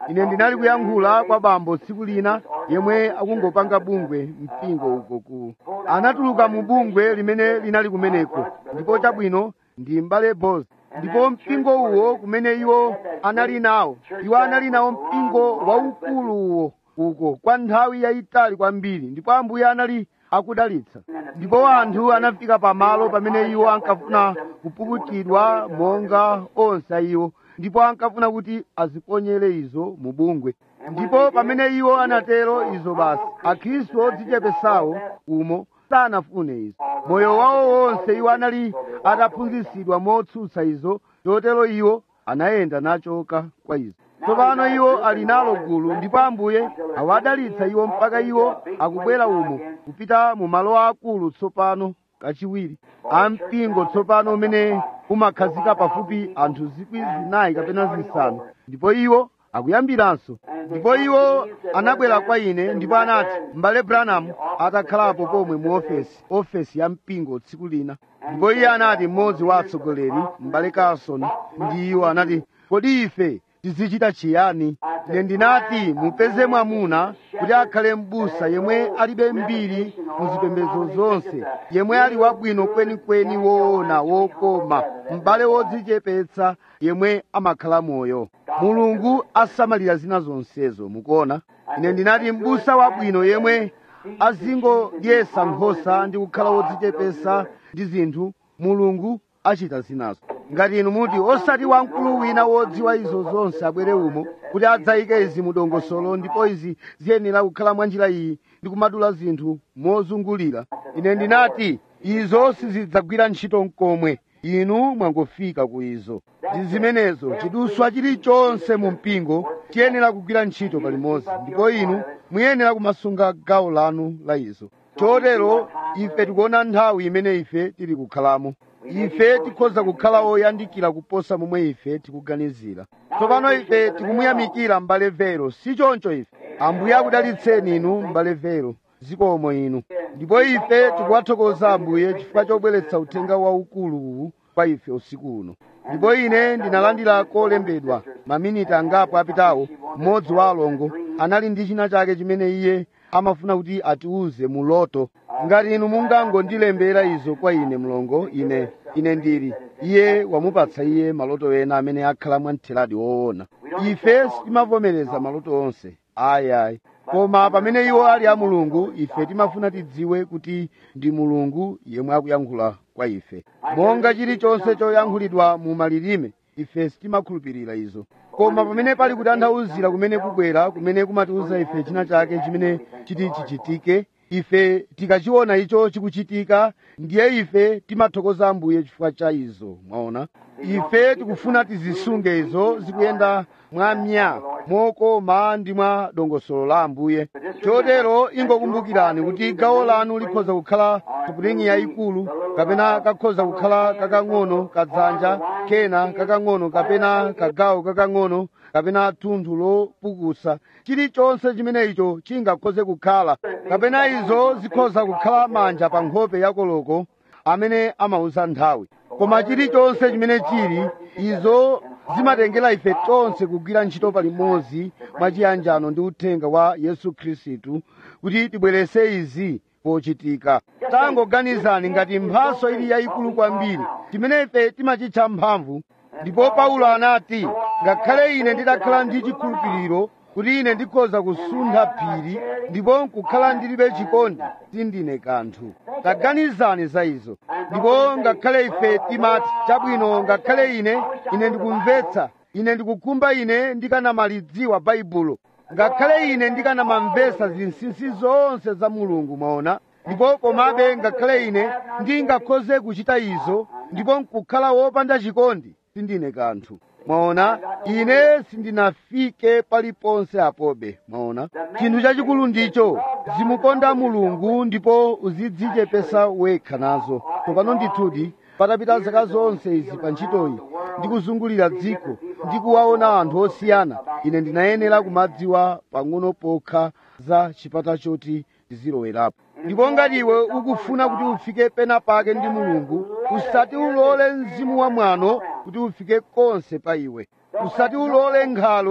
ine ndinali kuyankhula kwa bambo tsiku lina yemwe akungopanga bungwe mpingo uko ku anatuluka mu bungwe limene linali kumeneko ndipo chabwino ndi mbale bos ndipo mpingo uwo kumene iwo anali nawo iwo anali nawo mpingo waukulu uwo uko kwa nthawi yayitali kwambiri ndipo ambuye anali akudalitsa ndipo anthu anafika pamalo pamene iwo ankafuna kupukutidwa monga onse iwo ndipo ankafuna kuti aziponyere izo mu bungwe ndipo pamene iwo anatero izo basi akhristu odzichepesawo umo sanafune izo moyo wawo wonse iwo anali ataphunzitsidwa motsutsa izo chotero iwo anayenda nachoka kwa izo tsopano iwo ali nalo gulu ndipo ambuye awadalitsa iwo mpaka iwo akubwera umo kupita mu malo akulu tsopano kachiwiri ampingo tsopano umene umakhazika pafupi anthu zikwi zinayi kapena zisanu ndipo iwo akuyambiranso ndipo iwo anabwera kwa ine ndipo anati m'bale branham atakhalapo pomwe mu ofesi ofesi ya mpingo tsiku lina ndipo iye anati mmodzi wa atsogoleri m'bale carson ndi iwo anati kodi ife tizichita chiyani ine ndinati mupeze mwamuna kuti akhale m'busa yemwe alibe mbiri mu zipembedzo zonse yemwe ali wabwino kwenikweni woona wokoma m'bale wodzichepetsa yemwe amakhala moyo mulungu asamalira zina zonsezo mukuona ine ndinati m'busa wabwino yemwe azingodyesa nkhosa ndi kukhala wodzichepetsa ndi zinthu mulungu achita zinazo ngati inu muti osati wamkulu wina wodziwa izo zonse abwere umo kuti adzayike izi mu dongosolo ndipo izi ziyenera kukhala mwa njira iyi ndi kumadula zinthu mozungulira ine ndinati izo sizidzagwira ntchito mkomwe inu mwangofika ku izo ndi zimenezo chiduswa chilichonse mu mpingo chiyenera kugwira ntchito palimodzi ndipo inu muyenera kumasunga gawo lanu la izo chotero ife tikuona nthawi imene ife tili kukhalamo ife tikhoza kukhala oyandikira kuposa momwe ife tikuganizira tsopano ife tikumuyamikira m'bale vero si choncho ife ambuye akudalitseni inu m'bale vero zikomo inu ndipo ife tikuwathokoza ambuye chifukwa chobweretsa uthenga waukulu uwu kwa ife usiku uno ndipo ine ndinalandira kolembedwa maminiti angapo apitawo mmodzi wa alongo anali ndi china chake chimene iye amafuna kuti atiuze mu loto ngati inu mungangondilembera izo kwa ine mlongo ine ine ndili iye wamupatsa iye maloto ena amene akhala mwamtheradi woona ife sitimavomereza maloto onse ayi ayi koma pamene iwo ali a mulungu ife timafuna tidziwe kuti ndi mulungu yemwe akuyankhula kwa ife monga chilichonse choyankhulidwa mu malilime ife sitimakhulupirira izo koma pamene pali kutanthauzira kumene kubwera kumene kumatiuza ife china chake chimene chiti chichitike ife tikachiona icho chikuchitika ndiye ife timathokoza ambuye chifukwa cha izo mwaona ife tikufuna tizisunge izo zikuyenda mwa mya mokoma ndi mwa dongosolo la ambuye chotero ingokumbukirani kuti gawo lanu likhoza kukhala supulingi yayikulu kapena kakhoza kukhala kakang'ono kadzanja kena kakang'ono kapena kagawo kakang'ono kapena thunthu lopukusa chilichonse chimene icho chingakhoze kukhala kapena izo zikhoza kukhala manja pa nkhope ya koloko amene amauza nthawi koma chilichonse chimene chili izo zimatengera ife tonse kugwira ntchito palimodzi mwachiyanjano ndi uthenga wa yesu khristu kuti tibwerese izi pochitika tangoganizani ngati mphaso ili yayikulu kwambiri chimene ife timachitcha mphamvu ndipo paulo anati ngakhale ine ndidakhala ndi chikhulupiriro kuti ine ndikhoza kusuntha phiri ndipo nkukhala ndilibe chikondi sindine kanthu taganizani za izo ndipo ngakhale ife timati chabwino ngakhale ine ine ndikumvetsa ine ndikukhumba ine ndikanamalidziwa baibulo ngakhale ine ndikanamamvetsa zinsinsi zonse za mulungu mwaona ndipo komabe ngakhale ine ndingakhoze kuchita izo ndipo nkukhala wopanda chikondi sindine kanthu mwaona ine sindinafike paliponse apobe mwaona chinthu chachikulu ndicho zimukonda mulungu ndipo uzidzichepesa wekha nazo tsopano ndithudi patapita zaka zonse izi pa ntchitoyi ndikuzungulira dziko ndikuwaona anthu osiyana ine ndinayenera kumadziwa pang'ono pokha za chipata choti ndizilowerapo ndipo ngati iwe ukufuna kuti ufike pena pake ndi mulungu usati ulole mzimu wa mwano kuti ufike konse pa iwe usati ulole nkhalwe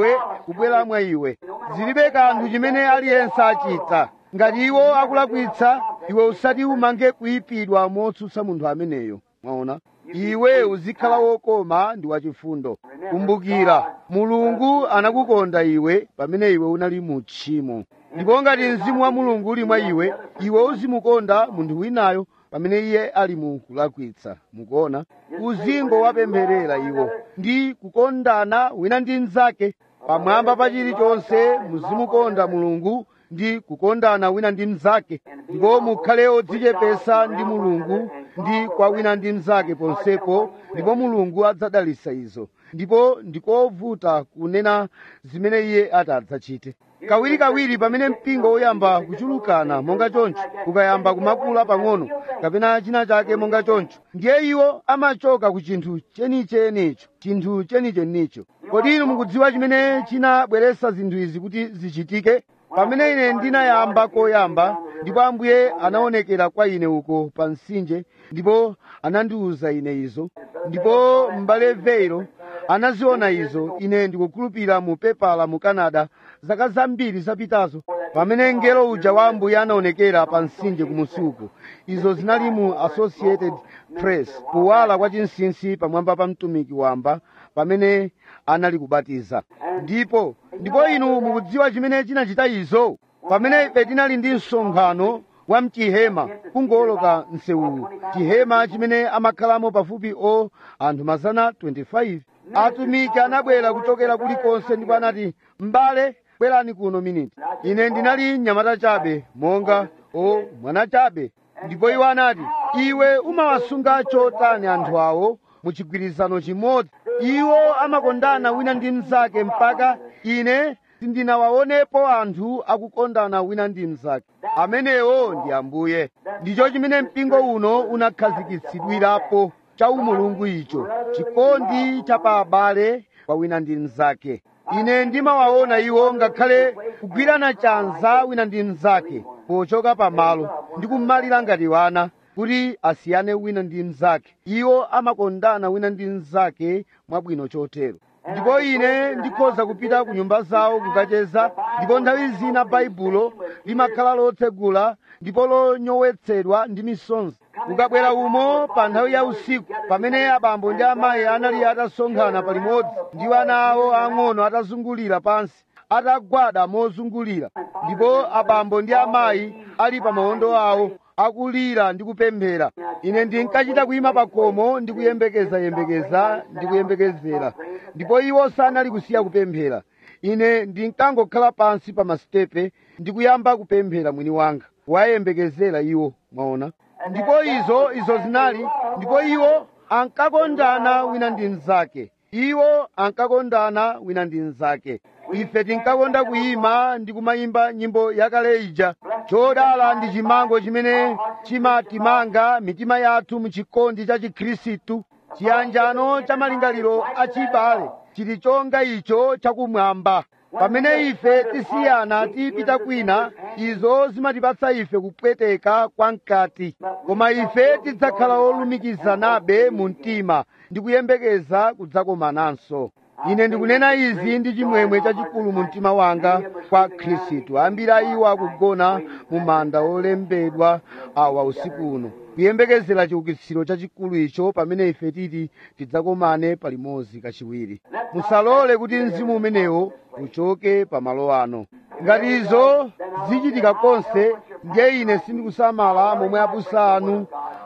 kubwera mwa iwe zilibe kanthu chimene aliyense achita ngati iwo akulakwitsa iwe usati umange kuyipidwa motsutsa munthu ameneyo mwaona iwe uzikhala wokoma ndi wachifundo kumbukira mulungu anakukonda iwe pamene iwe unali mu tchimo ndipo ngati mzimu wa mulungu uli mwa iwe iwe uzimukonda munthu winayo pamene iye ali mu kulakwitsa mukuona uzingo wapempherera iwo ndi kukondana wina ndi mnzake pamwamba pa chilichonse muzimukonda mulungu ndi kukondana wina ndi mnzake ndipo mukhale odzichepesa ndi mulungu ndi kwa wina ndi mnzake ponsepo ndipo mulungu adzadalitsa izo ndipo ndikovuta kunena zimene iye ati adzachite kawirikawiri pamene mpingo woyamba kuchulukana monga choncho ukayamba kumakula pang'ono kapena china chake monga choncho ndiye iwo amachoka ku chinthu chenichenicho chinthu chenichenicho kodi inu mukudziwa chimene chinabweretsa zinthu izi kuti zichitike pamene ine ndinayamba koyamba ndipo ambuye anaonekera kwa ine uko pa mtsinje ndipo anandiwuza ine izo ndipo m'bale veiro anaziona izo ine ndikukhulupirira mu pepala mu canada zaka zambiri zapitazo pamene mngelo uja wa ambuye anaonekera pa mtsinje kumusi uko izo zinali mu associated press kuwala kwa chinsinsi pamwamba pa mtumiki wamba pamene anali kubatiza ndipo ndipo inu mukudziwa chimene chinachita izo pamene ife tinali ndi msonkhano wa mchihema kungoloka msewuwu chihema chimene amakhalamo pafupi o anthu mazana 25 atumiki anabwera kuchokera kulikonse ndipo anati m'bale bwerani kuno miniti ine ndinali mnyamata chabe monga o mwana chabe ndipo iwo anati iwe umawasunga chotani anthu awo mu chigwirizano chimodzi iwo amakondana wina ndi mnzake mpaka ine sindinawaonepo anthu akukondana wina ndi mnzake amenewo ndi ambuye ndicho chimene mpingo uno unakhazikitsidwirapo cha umulungu icho chikondi cha pa abale kwa wina ndi mnzake ine ndimawaona iwo ngakhale kugwirana chanza wina ndi mnzake pochoka pamalo ndi kumalira ngati wana kuti asiyane wina ndi mnzake iwo amakondana wina ndi mnzake mwabwino chotero ndipo ine ndikhoza kupita ku nyumba zawo kukacheza ndipo nthawi zina baibulo limakhala lotsegula ndipo lonyowetsedwa ndi misonzi ukabwera umo pa nthawi ya usiku pamene abambo ndi amayi anali atasonkhana palimodzi ndi ana awo ang'ono atazungulira pansi atagwada mozungulira ndipo abambo ndi amayi ali pa mawondo awo akulira ndi kupemphera ine ndinkachita kuyima pa khomo ndi kuyembekezayembekeza ndi kuyembekezera ndipo iwo sanali kusiya kupemphera ine ndinkangokhala pansi pa masitepe ndi kuyamba kupemphera mwini wanga wayembekezera iwo mwaona ndipo izo izo zinali ndipo iwo ankakondana wina ndi mnzake iwo ankakondana wina ndi mnzake ife tinkakonda kuyima ndi kumayimba nyimbo yakale ija chodala ndi chimango chimene chimatimanga mitima yathu mu chikondi cha chikhristu chiyanjano cha malingaliro achibale chili chonga icho chakumwamba pamene ife tisiyana tipita kwina izo zimatipatsa ife kupweteka kwa mkati koma ife tidzakhala olumikizanabe mu mtima ndi kuyembekeza kudzakomananso ine ndikunena izi ndi chimwemwe chachikulu mu mtima wanga kwa khristu ambiri a iwo akugona mu manda olembedwa awa usiku uno kuyembekezera chiukitsiro chachikulu icho pamene ife titi tidzakomane palimodzi kachiwiri musalole kuti mzimu umenewo uchoke pa malo ano ngati izo zichitika konse ndiye ine sindikusamala momwe abusa anu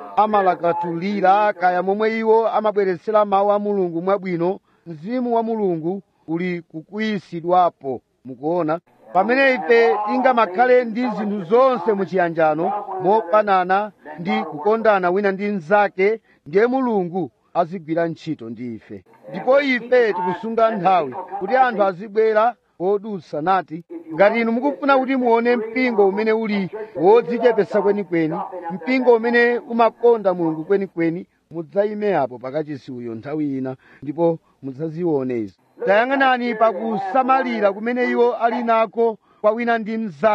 amalakatulira kaya momwe iwo amabweretsera mawu a mulungu mwabwino mzimu wa mulungu uli kukuyisidwapo mukuona pamene ife tingamakhale ndi zinthu zonse muchiyanjano mofanana ndi kukondana wina ndi mnzake ndiye mulungu azigwira ntchito ndi ife ndipo ife tikusunga nthawi kuti anthu azibwera odutsa nati ngati inu mukufuna kuti muone mpingo umene uli wodzichepesa kwenikweni mpingo umene umakonda mulungu kwenikweni mudzayime apo pakachisi uyo nthawi ina ndipo mudzazione izo tayang'anani pakusamalira kumene iwo ali nako kwa wina ndi mnzake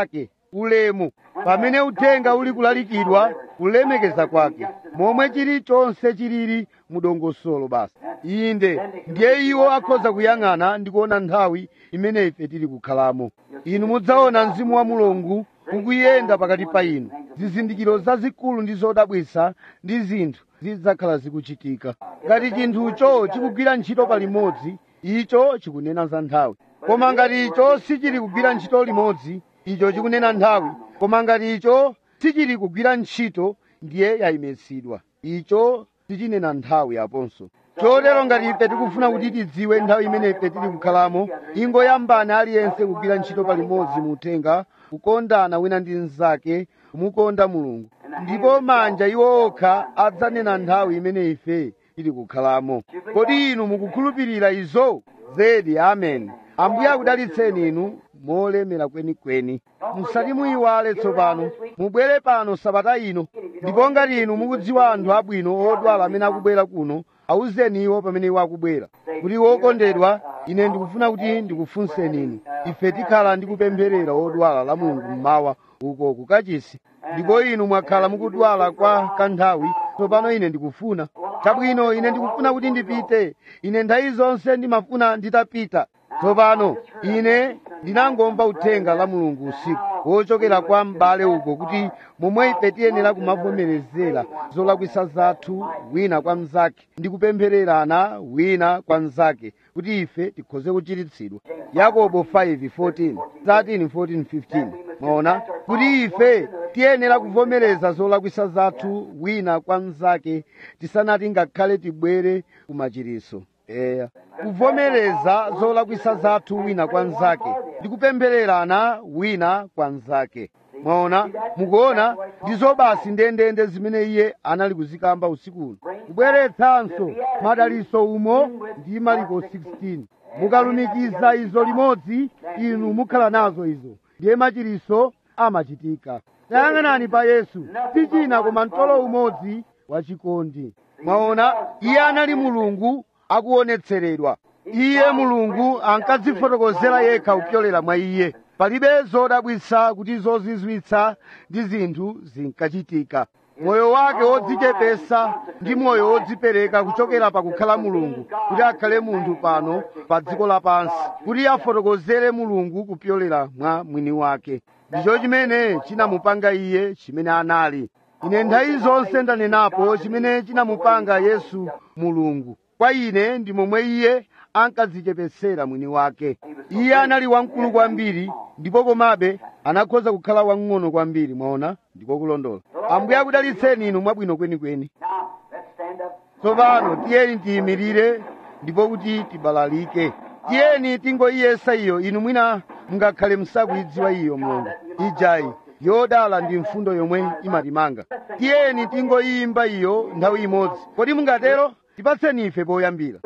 ulemu pamene uthenga uli kulalikidwa kulemekeza kwake momwe chilichonse chilili mudongosolo basi inde ndiye iwo akhoza kuyang'ana ndi kuona nthawi imene ife tili kukhalamo inu mudzaona mzimu wa mulungu ukuyenda pakati pa inu zizindikiro zazikulu ndi zodabwisa ndi zinthu zidzakhala zikuchitika ngati chinthucho chikugwira ntchito palimodzi icho chikunena za nthawi koma ngati icho sichili kugwira ntchito limodzi icho chikunena nthawi koma ngati icho sichili kugwira ntchito ndiye yayimitsidwa icho sichinena nthawi aponso chotero ngati ife tikufuna kuti tidziwe nthawi imene ife tili kukhalamo ingoyambani aliyense kugwira ntchito palimodzi mu uthenga kukondana wina ndi mnzake kumukonda mulungu ndipo manja iwo okha adzanena nthawi imene ife tili kukhalamo kodi inu mukukhulupirira izo zedi amen ambuye akudalitseni inu molemera kwenikweni musati muyiwale tsopano mubwere pano sabata ino ndipo ngati inu mukudziwa anthu abwino odwala amene akubwera kuno awuzeni iwo pamene iwo akubwera kuti wokondedwa ine ndikufuna kuti ndikufunseni inu ife tikhala ndi kupempherera odwala la mulungu mmawa uko kukachisi ndipo inu mwakhala mukudwala kwa kanthawi tsopano ine ndikufuna chabwino ine ndikufuna kuti ndipite ine nthawi zonse ndimafuna nditapita tsopano ine ndinangomva uthenga la mulungu usiku wochokera kwa m'bale uko kuti momwe ife tiyenera kumavomerezera zolakwisa zathu wina kwa mnzake ndi kupemphererana wina kwa mnzake kuti ife tikhoze kuchiritsidwa yakobo 5:14 13 14 15 mwaona kuti ife tiyenera kuvomereza zolakwisa zathu wina kwa mnzake tisanati ngakhale tibwere kumachiritso eya kuvomereza zolakwisa zathu wina kwa mnzake ndi kupemphererana wina kwa mnzake mwaona mukuona ndizo basi ndendende zimene iye anali kuzikamba usikuno kubweretsanso madaliso umo ndi maliko 16 mukalumikiza izo limodzi inu mukhala nazo izo ndiye machiritso amachitika tayang'anani pa yesu si china koma mtolo umodzi wachikondi mwaona iye anali mulungu akuonetseredwa iye mulungu ankadzifotokozera yekha kupyolera mwa iye palibe zodabwitsa kuti zozizwitsa ndi zinthu zinkachitika moyo wake wodzichepesa ndi moyo wodzipereka kuchokera pakukhala mulungu kuti akhale munthu pano pa dziko lapansi kuti afotokozere mulungu kupyolera mwa mwini wake ndicho chimene chinamupanga iye chimene anali ine nthawi zonse ndanenapo chimene chinamupanga yesu mulungu kwa ine ndi momwe iye ankadzichepesera mwini wake iye anali wamkulu kwambiri ndipo komabe anakhoza kukhala wang'ono kwambiri mwaona ndiko kulondola ambuye akudalitseni inu mwabwino kwenikweni Now, let's stand up. tsopano tiyeni tiyimirire ndipo kuti tibalalike tiyeni tingoyiyesa iyo inu mwina mungakhale musakuyidziwa iyo mlongo ijayi yodala ndi mfundo yomwe imatimanga tiyeni tingoyimba iyo nthawi imodzi kodi mungatero tipatseni ife poyambira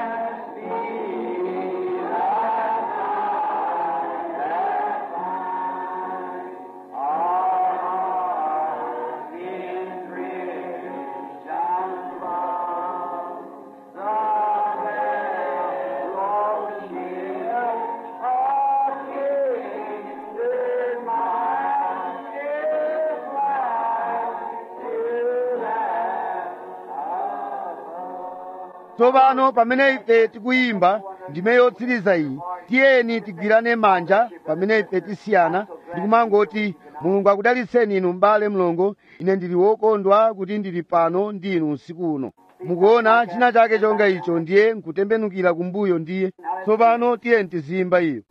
tsopano pamene ife tikuyimba ndime yotsiriza iyi tiyeni tigwirane manja pamene ife tisiyana ndikumangoti mulungu akudalitseni inu m'bale mlongo ine ndili wokondwa kuti ndili pano ndi inu usiku uno mukuona china chake chonga icho ndiye nkutembenukira kumbuyo ndiye tsopano tiyeni tiziyimba iyo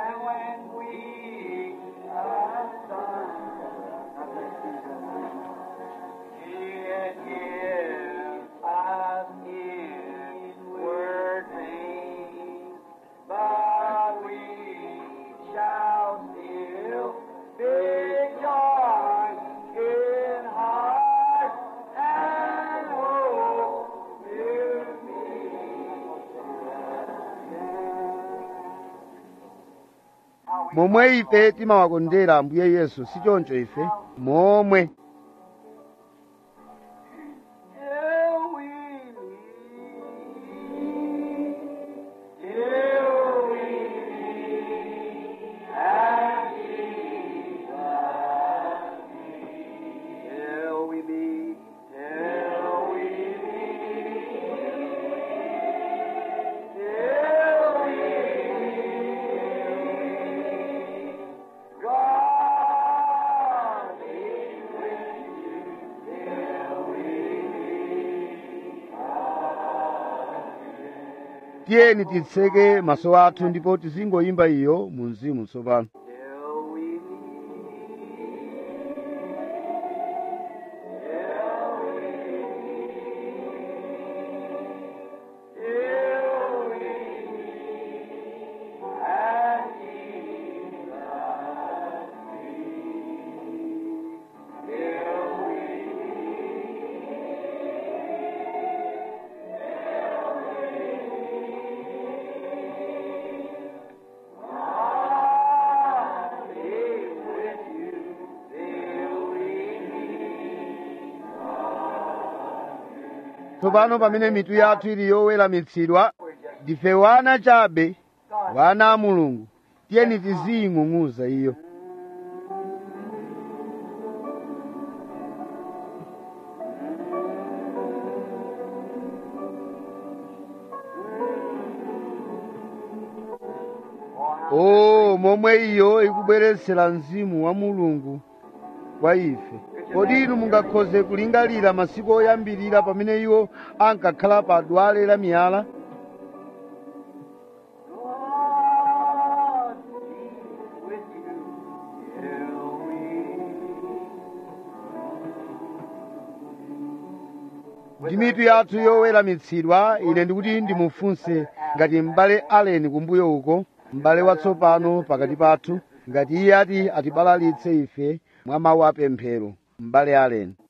momwe ife timawakondera ambuye yesu si choncho ife momwe Till we meet, till we meet, and Jesus tiyeni titseke maso athu ndipo tizingoyimba iyo mu mzimu tsopano Till we tsopano pamene mitu yathu ili yoweramitsidwa ndife wana chabe wana a mulungu tiyeni tiziying'ung'uza iyo o momwe iyo ikubweretsera mzimu wa mulungu kwa ife kodi inu mungakhoze kulingalira masiku oyambirira pamene iwo ankakhala pa dwale la miyala God be with you till we ndi mitu yathu yoweramitsidwa ine ndikuti ndimufunse ngati m'bale aleni kumbuyo uko m'bale watsopano pakati pathu ngati iye ati atibalalitse ife mwa mawu apemphero m'bale aleni